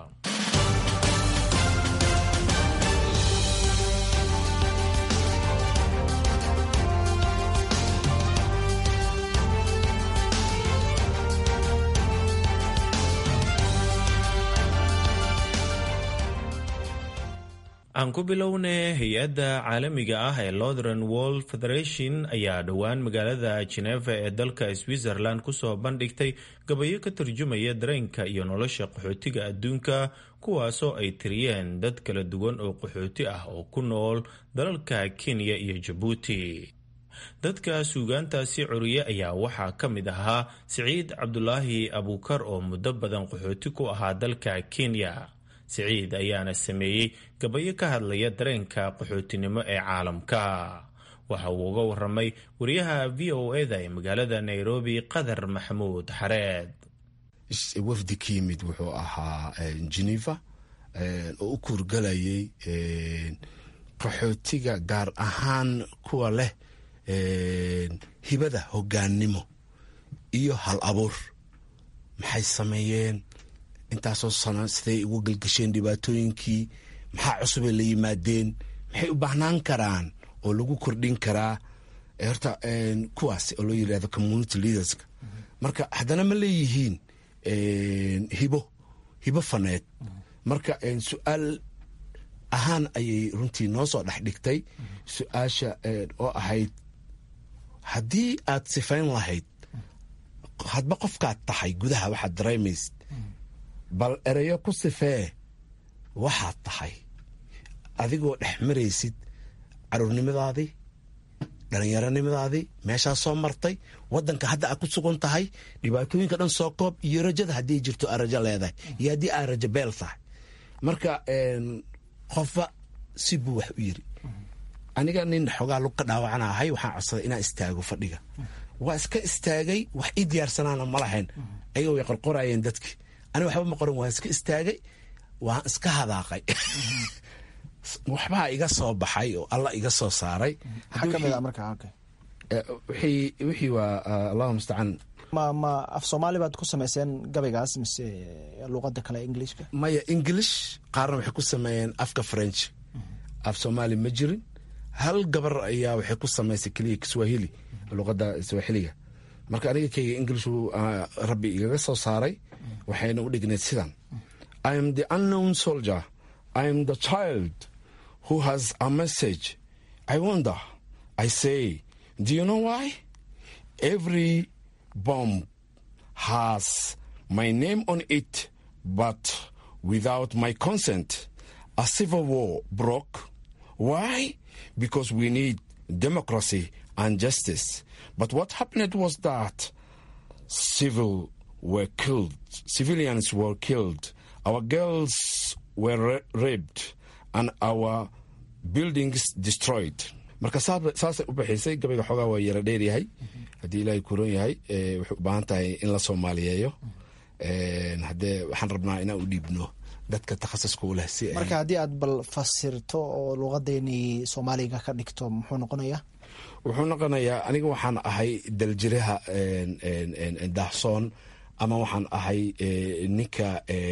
aan ku bilowne hay-adda caalamiga ah ee lothren world federation ayaa dhowaan magaalada geneva ee dalka switzerland kusoo bandhigtay gabayo ka tarjumaya dareenka iyo nolosha qaxootiga adduunka kuwaasoo ay tiriyeen dad kala duwan oo qaxooti ah oo ku nool dalalka kenya iyo jabuuti dadka suugaantaasi curiye ayaa waxaa ka mid ahaa siciid cabdulaahi abuukar oo muddo badan qaxooti ku ahaa dalka kenya siciid ayaana sameeyey gabayo ka hadlaya dareenka qaxootinimo ee caalamka waxa uu uga waramay wariyaha v o eda ee magaalada nairobi qadar maxamuud xareed wafdi ka yimid wuxuu ahaa geneva oo u kuurgalayay qaxootiga gaar ahaan kuwa leh hibada hogaannimo iyo hal abuur maxay sameeyeen intaasoo sano siday ugu gelgasheen dhibaatooyinkii maxaa cusubay la yimaadeen maxay u baahnaan karaan oo lagu kordhin karaa horta kuwaas oo loo yirahdo community leaderska marka haddana ma leeyihiin hibo hibo faneed marka su-aal ahaan ayay runtii noo soo dhex dhigtay su-aasha oo ahayd haddii aad sifayn lahayd hadba qofkaad tahay gudaha waxaad dareemaysid bal ereyo ku sifee waxaad tahay adigoo dhex maraysid caruurnimadaadii dhallinyaronimadaadii meeshaa soo martay wadanka hadda aad ku sugan tahay dhibaatooyinka dhan soo koob iyo rajada haddii jirto aad rajo leedahay iyo haddii aad rajo beel tahay marka qofba si buu wax u yiri aniga nin xoogaa lug ka dhaawacana ahay waxaan codsaday inaan istaago fadhiga waa iska istaagay wax ii diyaarsanaana ma lahayn ayaga way qorqorayeen dadkii ani waxba ma qoran waan iska istaagay waan iska hadaaqay waxbaa iga soo baxay oo alla iga soo saaray wixii waa allahu mustacaan ma ma af soomaali baad ku samayseen gabaygaas mise luqada kale englishka maya english qaarna waxay ku sameeyeen afka french af soomaali ma jirin hal gabar ayaa waxay ku samaysay keliya kiswahili luqada swahiliga marka aniga keyga englishu rabbi igaga soo saaray waxayna u dhignayd sidan i am the unknown soldier i am the child who has a message i wonder i say do you know why every bomb has my name on it but without my consent a civil war broke why because we need democracy and justice but what happened was that civil were killed, civilians were killed, our girls were ra- raped, and our buildings destroyed. marka saasay u baxaysay gabayga xoogaa waa yara dheeryahay haddii ilaahay kuron yahay waxay u baahan tahay in la soomaaliyeeyo haddee waxaan rabnaa inaan u dhiibno dadka takhasuska u leh si marka haddii aad bal fasirto oo luqadeeni soomaaliga ka dhigto muxuu noqonayaa wuxuu noqonayaa aniga waxaan ahay daljiraha daahsoon ama waxaan ahay ninka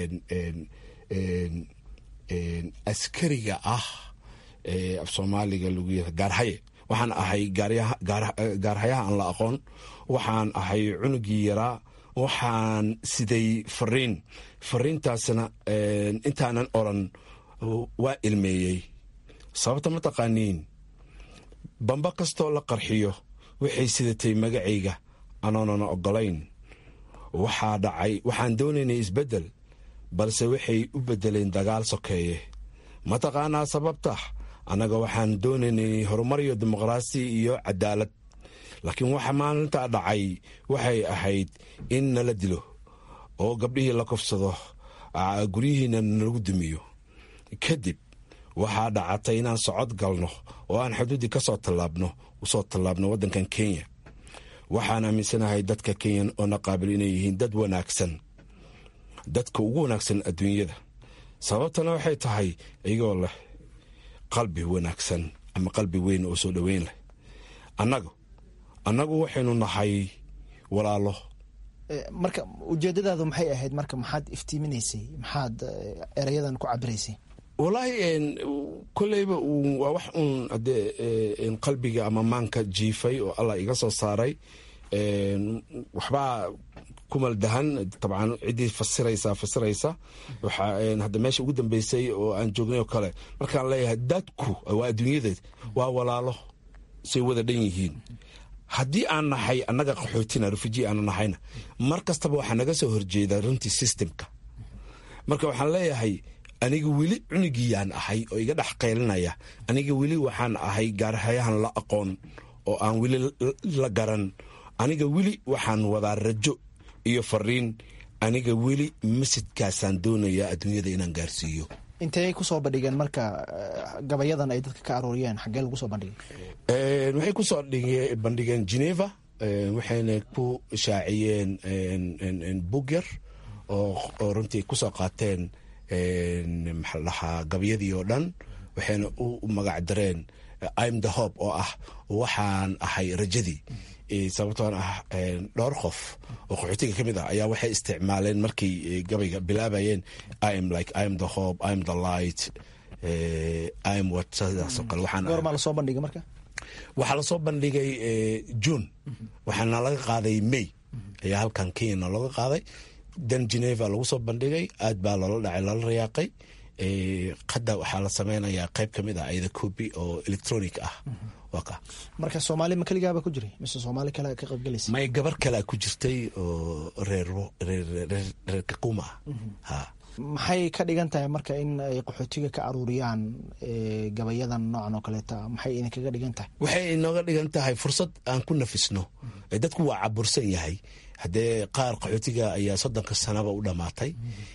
askariga ah af soomaaliga lagu yira gaarhaye waxaan ahay gaarhayaha aan la aqoon waxaan ahay cunugii yaraa waxaan siday fariin fariintaasna intaanan oran waa ilmeeyey sababta ma taqaaniin bamba kastoo la qarxiyo waxay sidatay magacayga anoonana oggolayn waxaa dhacay waxaan doonaynay isbeddel balse waxay u beddeleen dagaal sokeeye ma taqaanaa sababta annaga waxaan doonaynay horumar iyo dimuqraasi iyo cadaalad laakiin waxa maalintaa dhacay waxay ahayd in nala dilo oo gabdhihii la kufsado guryihiina nalagu dumiyo kadib waxaa dhacatay inaan socod galno oo aan xuduuddii ka soo tallaabno usoo tallaabno waddankan kenya waxaan aaminsanahay dadka kenyan oo na qaabil inay yihiin dad wanaagsan dadka ugu wanaagsan adduunyada sababtana waxay tahay iyagoo leh qalbi wanaagsan ama qalbi weyn oo soo dhoweyn leh annagu annagu waxaynu nahay walaalo marka ujeedadaadu maxay ahayd marka maxaad iftiiminaysay maxaad erayadan ku cabiraysay wallaahi koleyba waa wax uun hadee qalbiga ama maanka jiifay oo allah iga soo saaray waxbaa kumaldahan dabcan ciddii fasiraysa fasiraysa hadda meesha ugu dambeysay oo aan joognay oo kale markaan leeyahay dadku waa adduunyadeed waa walaalo say wada dhan yihiin haddii aan nahay annaga qaxootina refuji aanu nahayna mar kastaba waxaa naga soo horjeeda runtii systemka marka waxaan leeyahay aniga weli cunigiyaan ahay oo iga dhex qaylinaya aniga weli waxaan ahay gaarhayahan la aqoon oo aan weli la garan aniga weli waxaan wadaa rajo iyo fariin aniga weli masjidkaasaan doonayaa adduunyada inaan gaarsiiyo intey kusoo bandhigeen marka gabayadan ay dadka ka arooriyeen xaggee lagu soo bandhigay waxay kusoo bandhigeen geneva waxayna ku shaaciyeen bugyar oo runtii kusoo qaateen maxaa dhahaa gabyadii oo dhan waxayna u magac dareen im the hob oo ah waxaan ahay rajadii sababtoon ah dhowr qof oo qaxootiga ka mid ah ayaa waxay isticmaaleen markay gabayga bilaabayeen im like im the hob im the light im what sidaasoo kale goormaa lasoo bandhigay marka waxaa lasoo bandhigay june waxaana laga qaaday may ayaa halkan kenyana looga qaaday dan geneva lagu soo bandhigay aad baa loola dhacay loola rayaaqay hadda waxaa la sameynayaa qayb ka mid ah ayada copy oo electronic ah marka soomaali ma keligaaba ku jiray mise soomaali kale ka qaybgelaysa may gabar kalea ku jirtay oo reer reer kaquuma ah maxay ka dhigan tahay marka in ay qaxootiga ka aruuriyaan gabayadan noocan oo kaleeta maxay idinkaga dhigan tahay waxay inooga dhigan tahay fursad aan ku nafisno dadku waa cabursan yahay haddee qaar qaxootiga ayaa soddonka sanaba u dhammaatay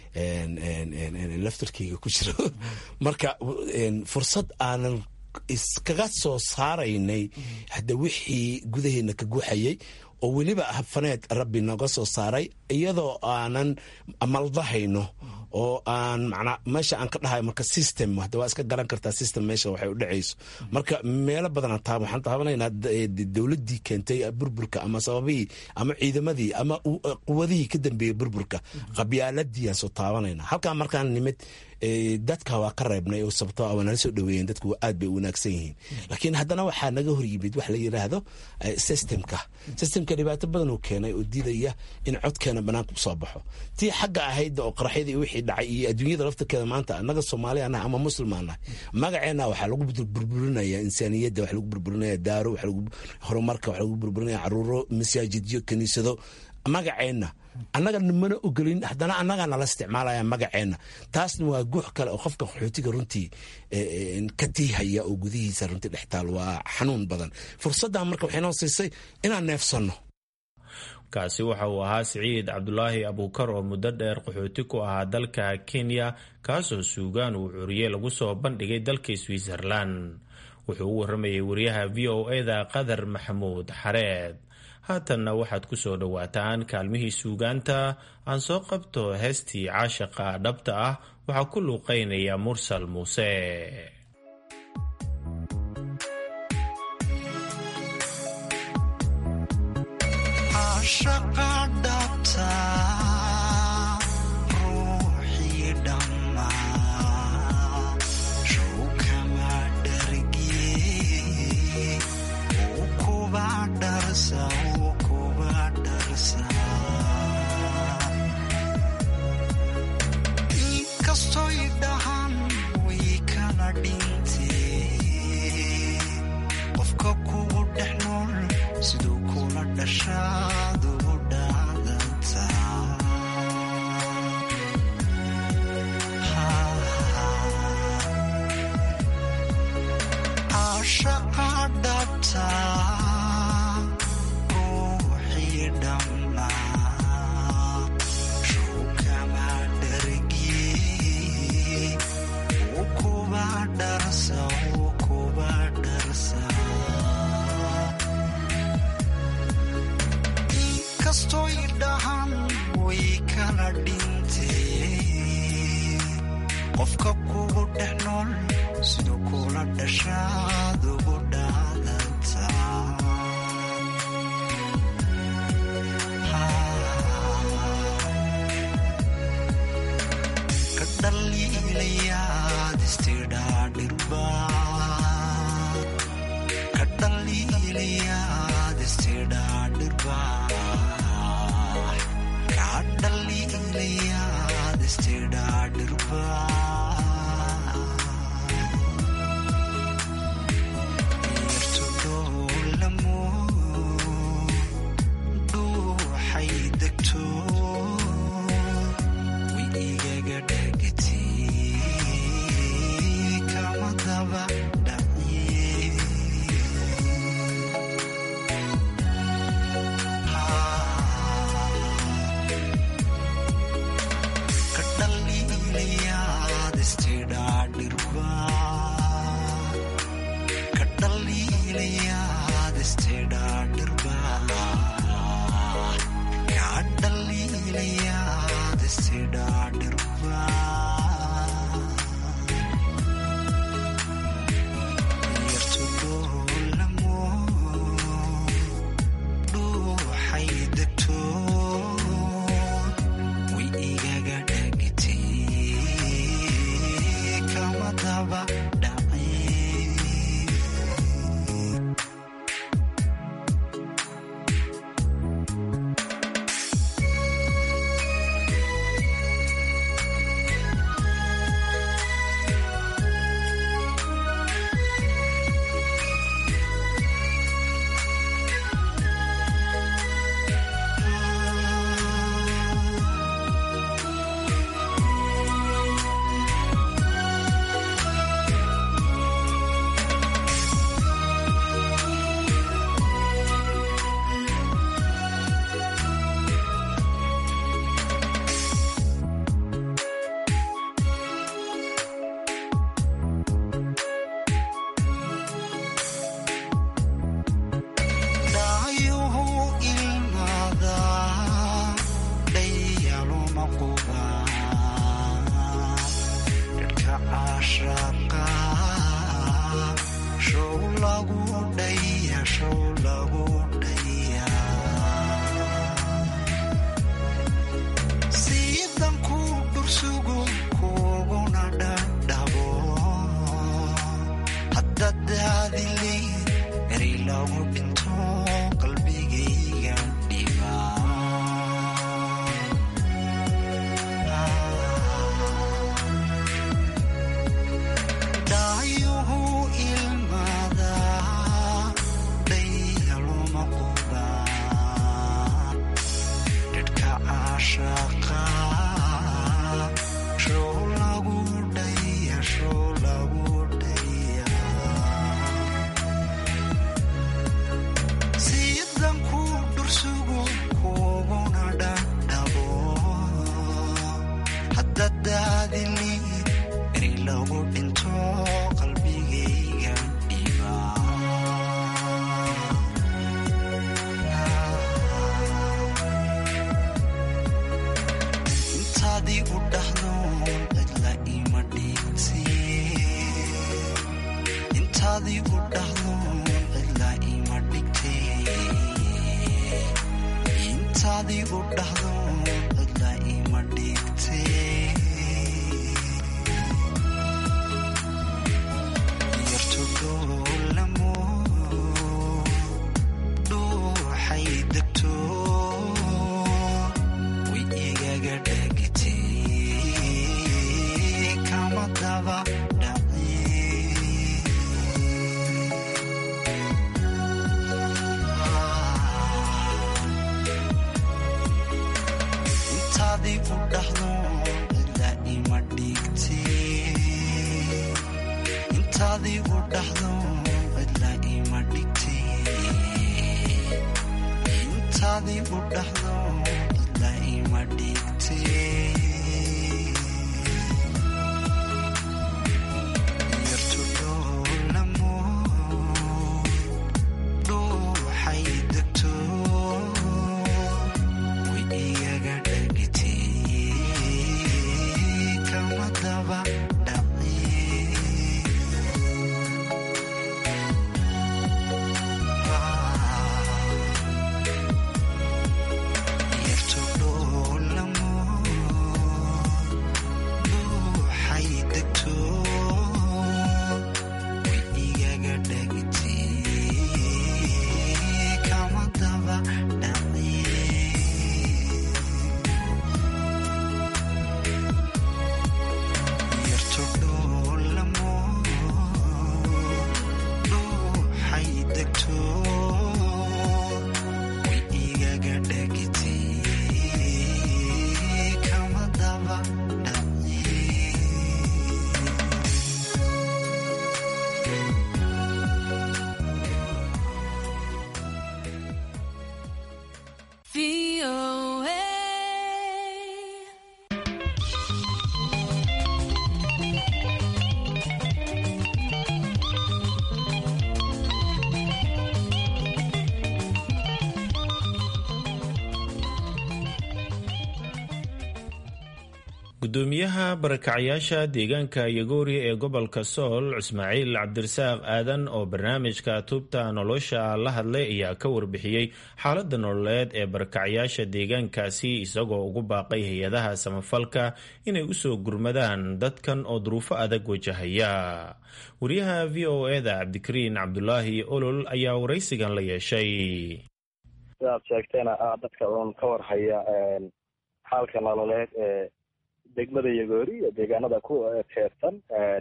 laftarkeyga ku jiro marka fursad aanan iskaga soo saaraynay hadda wixii gudaheena ka guuxayay oo weliba habfaneed rabbi nooga soo saaray iyadoo aanan maldahayno oo aan macnaa meesha aan ka dhahay marka system hadda waa iska garan kartaa system meesha waxay u dhacayso marka meelo badan taa waxaan taabanaynaa dowladdii keentay burburka ama sababihii ama ciidamadii ama quwadihii ka dambeeyey burburka qabyaaladii aan soo taabanayna halkaa markaan nimid dadka waa ka reebnay oo sababto waa nala soo dhaweeyeen dadku aad bay u wanaagsan yihiin laakiin haddana waxaa naga hor yimid wax la yidhaahdo systemka systemka dhibaato badan uu keenay oo diidaya in codkeena banaanka usoo baxo tii xagga ahayd oo qaraxyada iyo wixii dhacay iyo adduunyada laftarkeeda maanta annaga soomaaliya nahay ama muslimaan nahay magaceena waxaa lagu burburinaya insaaniyadda waxa lagu burburinaya daaro waxa lagu horumarka waxa lagu burburinaya caruuro masaajidyo kiniisado magaceenna annaga mana ogolin haddana annagaa nala isticmaalaya magaceenna taasna waa guux kale oo qofka qaxootiga runtii ka tiihaya oo gudihiisa runtii dhextaal waa xanuun badan fursaddan marka waxay noo siisay inaan neefsanno kaasi waxa uu ahaa siciid cabdulaahi abuukar oo muddo dheer qaxooti ku ahaa dalka kenya kaasoo suugaan uu curiye lagu soo bandhigay dalka switzerlan wuxuu u warramayay wariyaha v o eda qadar maxamuud xareed haatanna waxaad ku soo dhowaataan kaalmihii suugaanta aan soo qabto heestii caashaqa dhabta ah waxaa ku luuqaynaya mursal muuse caashaqa dhabta ruuxii dhammaa shukama dhargiye ukuba dharsa ukuba dharsa inkastoy dhahan way kala dhintee qofka kugu dhex nool siduu kula dhashaad ugu dhaadantaa ka dhaliilayaad istidhaa dhirba ka dhaliilayaad istidhaa dhirba ka dhaliilayaad istidhaa dhirba dhuuxay degto way igaga dhagtay kama daba dhacye ka dhaliilayaad istidhaa dhirba ka dhaliilayaad istidhaa dhirba ka dhaliilayaad istidhaa dhirba yartu dhoolamo dhuuxay degto way igaga dhagtay kama daba dhacay dhaayuhu ilmaada dhayaluma quba dhadhka caashaqa show lagu dhaya show lagu dhaya siidan ku dhursugu kuguna dhadhabo hadda daadili eri lagu dhinto qalbigayga dhiba dhaayuhu ilmaada dhayaluma quba dhadhka caashaqa show lagu dhaya show lagu dhaya siidan ku dhursugu kuguna dhadhabo hadda daadili eri lagu dhinto qalbigayga dhiba intaadii u dhahdo cidla ima dhigti intaadii u dhahdo cidla ima dhigte intaadii u dhahdo cidla ima dhigte yartu dhoolamo dhuuxay degto way igaga dhagtay kama daba intaadii u dhahdo cidla ima dhigte intaadii u dhahdo dadla ima dhigtee intaadii u dhaxdo dadla ima dhigtee yartu dhoolamo dhuuxay degto way igaga dhagitee kama daba yartu dhoolamo dhuuxay degto way igaga dhagitee kama daba yartu dhoolamo dhuuxay degto way igaga dhagitee kama daba gudoomiyaha barakacyaasha deegaanka yagoori ee gobolka sool ismaaciil cabdirasaaq aadan oo barnaamijka tubta nolosha la hadlay ayaa ka warbixiyey xaalada nololeed ee barakacyaasha deegaankaasi isagoo ugu baaqay hay-adaha samafalka inay usoo gurmadaan dadkan oo duruufo adag wajahaya wariyaha v o eda cabdikariin cabdulaahi olol ayaa waraysigan la yeeshay sidaad sheegteena ah dadka uun ka warhaya xaalka nololeed ee degmada yagoori iyo deegaanada ku teersan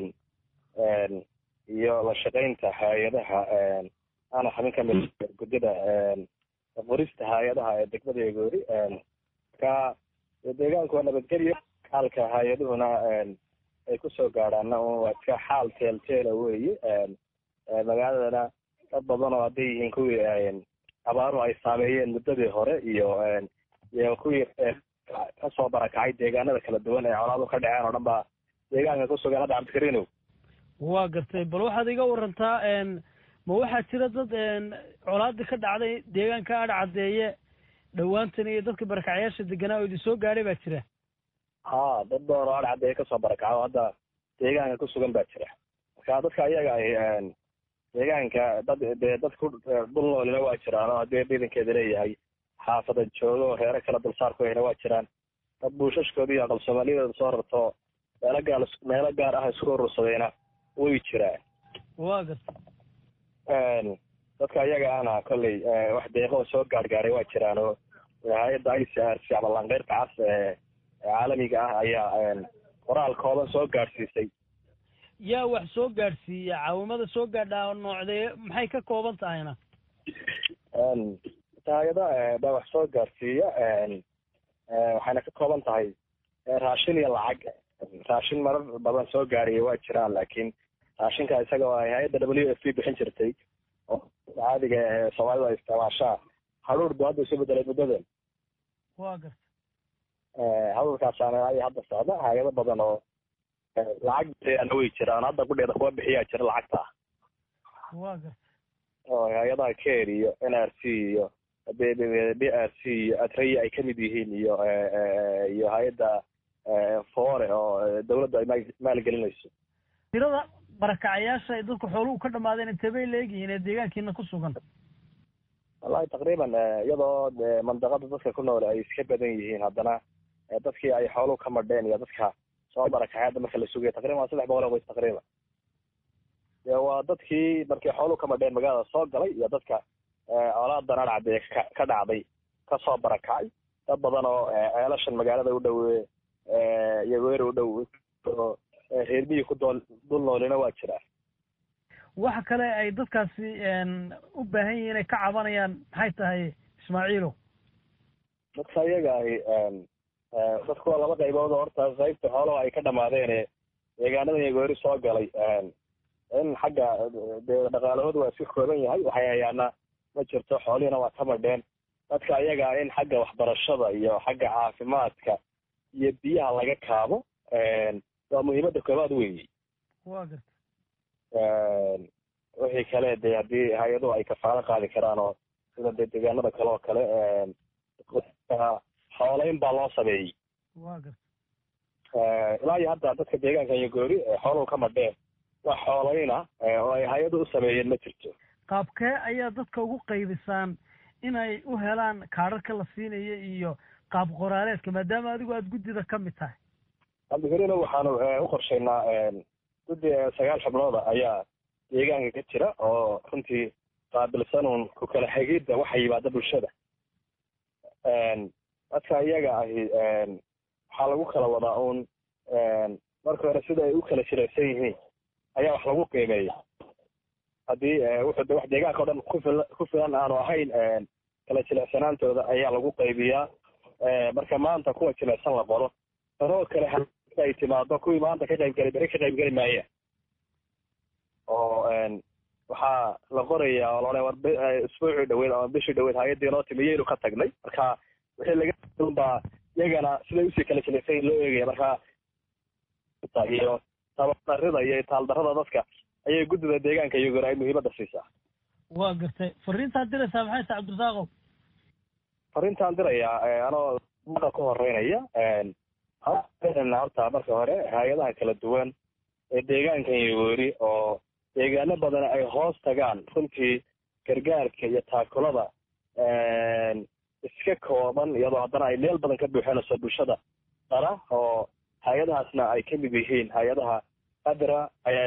iyo la shaqaynta hay-adaha ana xubin ka mid guddida qorista hay-adaha ee degmada yagoori ka deegaanku waa nabadgelyo xaalka hay-aduhuna ay kusoo gaadhaana waa iska xaal teelteela weeye magaaladana dad badan oo hadday yihiin kuwii abaaruhu ay saameeyeen muddadii hore iyo iyo kuwii kasoo barakacay deegaanada kala duwan ee colaadu ka dhaceen oo dhan baa deegaanka kusugan hadda cabdikariinow waa gartay bal waxaad iga warantaa ma waxaa jira dad colaadii ka dhacday deegaanka adh caddeeye dhowaantan iyo dadka barakacyaasha deganaa oo idin soo gaadhay baa jira ha dad badan oo adh caddeeye kasoo barakaca oo hadda deegaanka kusugan baa jira marka dadka ayaga ay deegaanka dad dee dad ku dhul noolina waa jiraan oo haddii ciidankeeda leeyahay xaafada joogo oo reero kala dulsaar ku hayna waa jiraan dad buushashkooda iyo aqal soomaaliyadooda soo rarto meelo gaar meelo gaar ah isku urursadayna way jiraan waa garta dadka ayaga ana kolley wax deeqoo soo gaargaaray waa jiraan oo hay-adda i c r c ama lanqeyrka cas ee caalamiga ah ayaa qoraal kooban soo gaadhsiisay yaa wax soo gaadhsiiya caawimada soo gaadhaa noocdee maxay ka kooban tahayna hay-ada baa wax soo gaarsiiya waxayna ka kooban tahay raashin iyo lacag raashin marar badan soo gaaraya waa jiraan laakiin raashinka isaga oo hay-adda w f p bixin jirtay oo caadiga ee soomaalida ay isticmaashaa hadhuur buu hadda isu bedelay muddadan waa garta hadhuurkaasaana ay hadda socda hay-ado badan oo lacag bixiyaana way jiraan hadda kudheeda kuwa bixiyaa jira lacagta waa garta oo hay-adaha care iyo n r c iyo b r c iyo atraya ay kamid yihiin iyo iyo hay-adda foore oo dawladda ay maal- maalgelinayso tirada barakacayaasha ay dadku xooluhu ka dhamaadeen intee bay leegyihiin ee deegaankiina ku sugan wallahi taqriiban iyadoo de mandaqada dadka ku nool ay iska badan yihiin haddana dadkii ay xooluhu ka madheen iyo dadka soo barakacay hadda marka la sugayo taqriban waa saddex boqol oo qoys taqriiban de waa dadkii markii xooluhu ka madheen magaalada soo galay iyo dadka colaadan adhacdee ka ka dhacday kasoo barakacay dad badan oo ceelashan magaalada u dhowe yagoeri u dhow oo reermihii ku dool dul noolina waa jiraan waxa kale ay dadkaasi u baahan yihiin inay ka cabanayaan maxay tahay ismaaciilow dadka iyaga ahi dadku waa laba qaybood oo horta qaybta xoolaha ay ka dhamaadeen deegaanada yagoeri soo galay in xagga dee dhaqaalahooda waa iska kooban yahay waxay hayaana ma jirto xoolihiina waa ka madheen dadka ayaga in xagga waxbarashada iyo xagga caafimaadka iyo biyaha laga kaabo waa muhiimadda koobaad weeye waa garta wixii kale dee haddii hay-aduhu ay kafaalo qaadi karaan oo sida dee deegaanada kale oo kale xoolayn baa loo sameeyey waa garta ilaa iyo hadda dadka deegaanka iyo goori xooluhu ka madheen wax xoolayna oo ay hay-adu u sameeyeen ma jirto qaabkee ayaa dadka ugu qaybisaan inay u helaan kaadharka la siinaya iyo qaab qoraaleedka maadaama adigu aada guddida ka mid tahay cabdikarino waxaanu u qorshaynaa guddi sagaal xubnooda ayaa deegaanka ka jira oo runtii qaabilsanuun ku kala xigidda waxa yimaada bulshada dadka iyaga ahi waxaa lagu kala wadaa uun marka hore sida ay u kala jilaysan yihiin ayaa wax lagu qiimeeya haddii wuxuu de wax deegaanka o dhan kufil ku filan aanu ahayn kala jilicsanaantooda ayaa lagu qaybiyaa marka maanta kuwa jilicsan la qoro tanoo kale ay timaado kuwii maanta ka qayb geli beri ka qayb geli maayeen oo waxaa la qorayaa oo laodhan war isbuucii dhaweyd ama bishii dhaweyd hay-addii noo timi yaynu ka tagnay marka wixii laga baa iyagana siday usii kala jilicsan loo eegaya marka iyo tabadarida iyo itaaldarrada dadka ayay guddida deegaanka iyaguna ay muhiimadda siisaa waa gartay fariintaad diraysaa maxay tahay cabdirasaaqow fariintaan dirayaa anoo maqa ka horeynaya horta marka hore hay-adaha kala duwan ee deegaankan yogoori oo deegaano badan ay hoos tagaan runtii gargaarka iyo taakulada iska kooban iyadoo haddana ay meel badan ka buuxinayso bulshada dara oo hay-adahaasna ay ka mid yihiin hay-adaha adra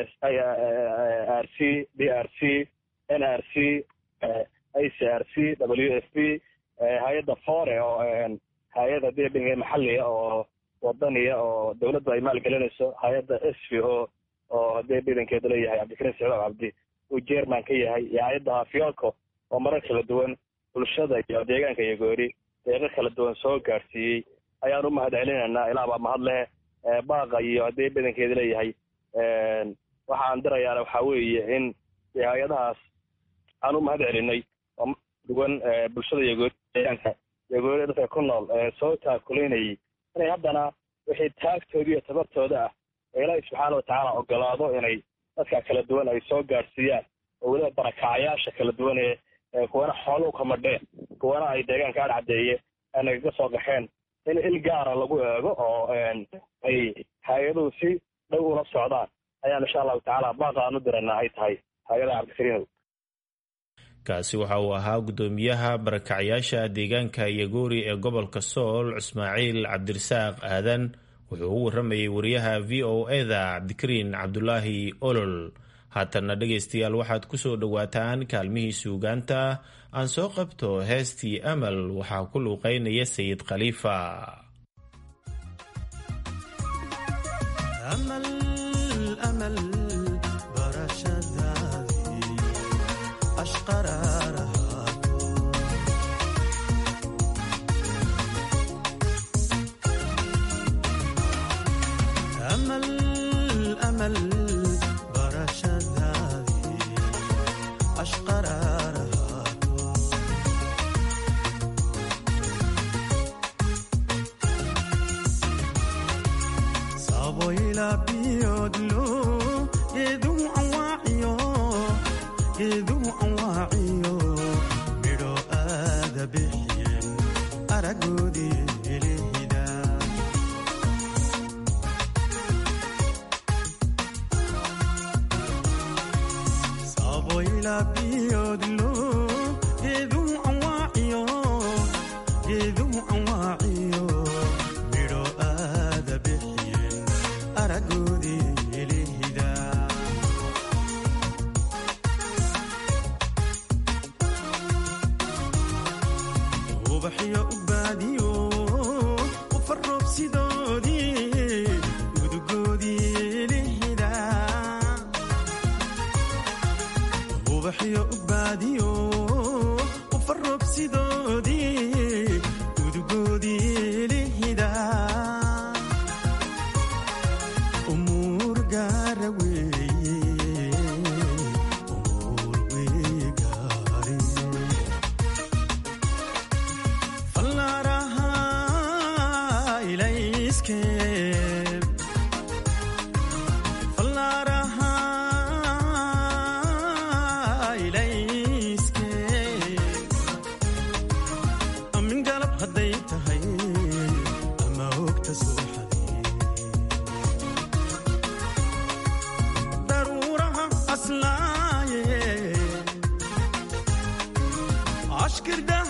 r c d r c n r c a c r c w f p hay-adda fore oo hay-ada debinga maxaliga oo wadaniya oo dawladdu ay maalgelinayso hay-adda s v o oo dee bidankeedu leeyahay cabdikariim sicdaab cabdi uu jerman ka yahay iyo hay-adda hafyolco oo marar kala duwan bulshada iyo deegaanka iyo goori deeqo kala duwan soo gaadhsiiyey ayaan u mahad celinaynaa ilaa baa mahad leh baaqa iyo haddii badankeeda leeyahay waxaan dirayaana waxaa weeye in hay-adahaas aan u mahad celinay oo duwan bulshada iyo deegaanka iyo goori dadka ku nool soo taakuleynayay inay haddana wixii taagtooda iyo tabartooda ah ee ilaahi subxaana watacaala ogolaado inay dadka kala duwan ay soo gaadhsiiyaan oo weliba barakacyaasha kala duwan ee kuwana xooluhu ka madheen kuwana ay deegaanka adhcadeeye nagaga soo qaxeen in il gaara lagu eego oo ay hay-aduhu si dhow ula socdaan ayaan insha allahu tacaala baaqa aan u diranaa ay tahay hay-adaha cabdikariinow kaasi waxa uu ahaa guddoomiyaha barakacyaasha deegaanka yagoori ee gobolka sool ismaaciil cabdirasaaq aadan wuxuu u waramayay wariyaha v o eda cabdikariin cabdulaahi olol haatanna dhegaystayaal waxaad ku soo dhowaataan kaalmihii suugaanta aan soo qabto heestii amal waxaa ku luuqeynaya sayid khaliifa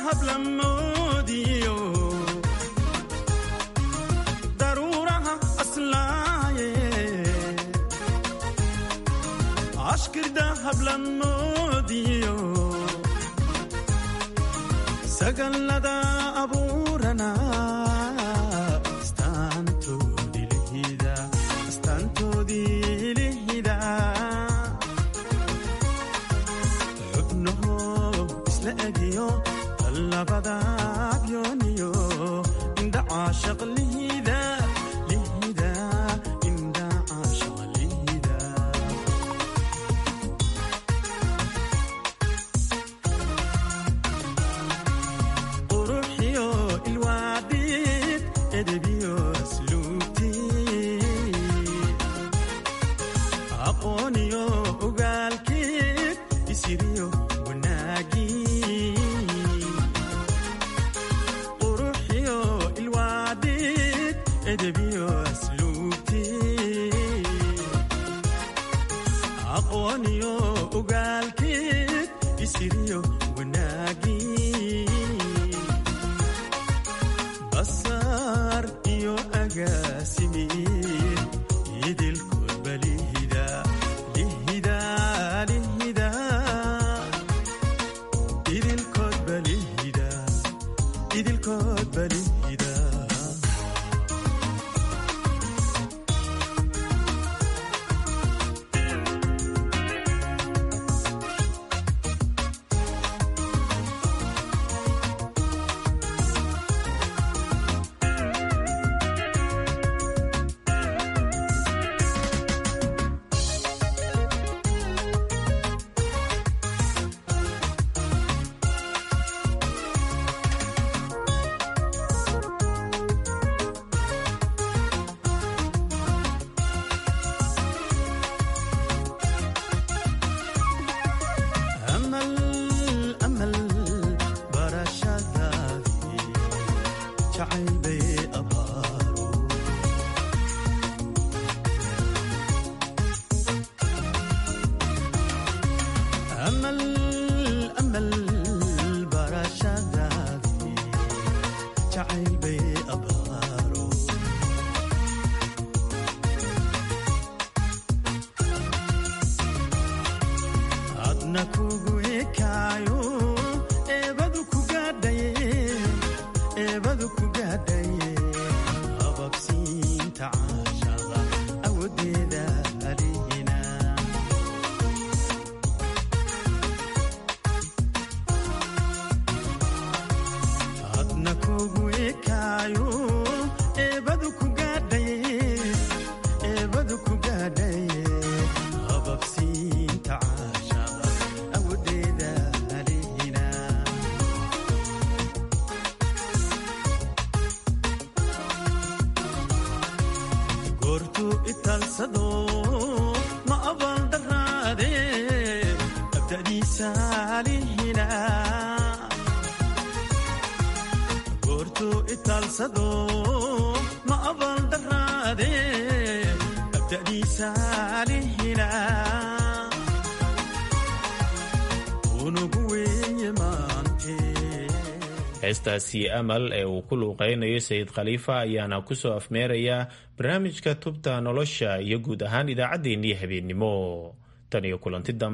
dahab la moodiyo daruuraha aslaaye ashkir dahab la moodiyo sagallada abuurana labadaabyooniyo indha caashaq lihida lihida indha caashaq lihida quruxiyo ilwaadid edebiyo asluubti aqooniyo ogaalkid isiriyo wanaagi edebiyo asluubti aqooniyo ogaalkeed isiriyo wanaagi basar iyo agaasimiin idilkood balihida lihida lihida idilkood balihida idilkood balihida heestaasi amal ee uu ku luuqeynayo sayid khaliifa ayaana kusoo afmeerayaa barnaamijka tubta nolosha iyo guud ahaan idaacaddeenii habeennimo tan iyo kulanti dambe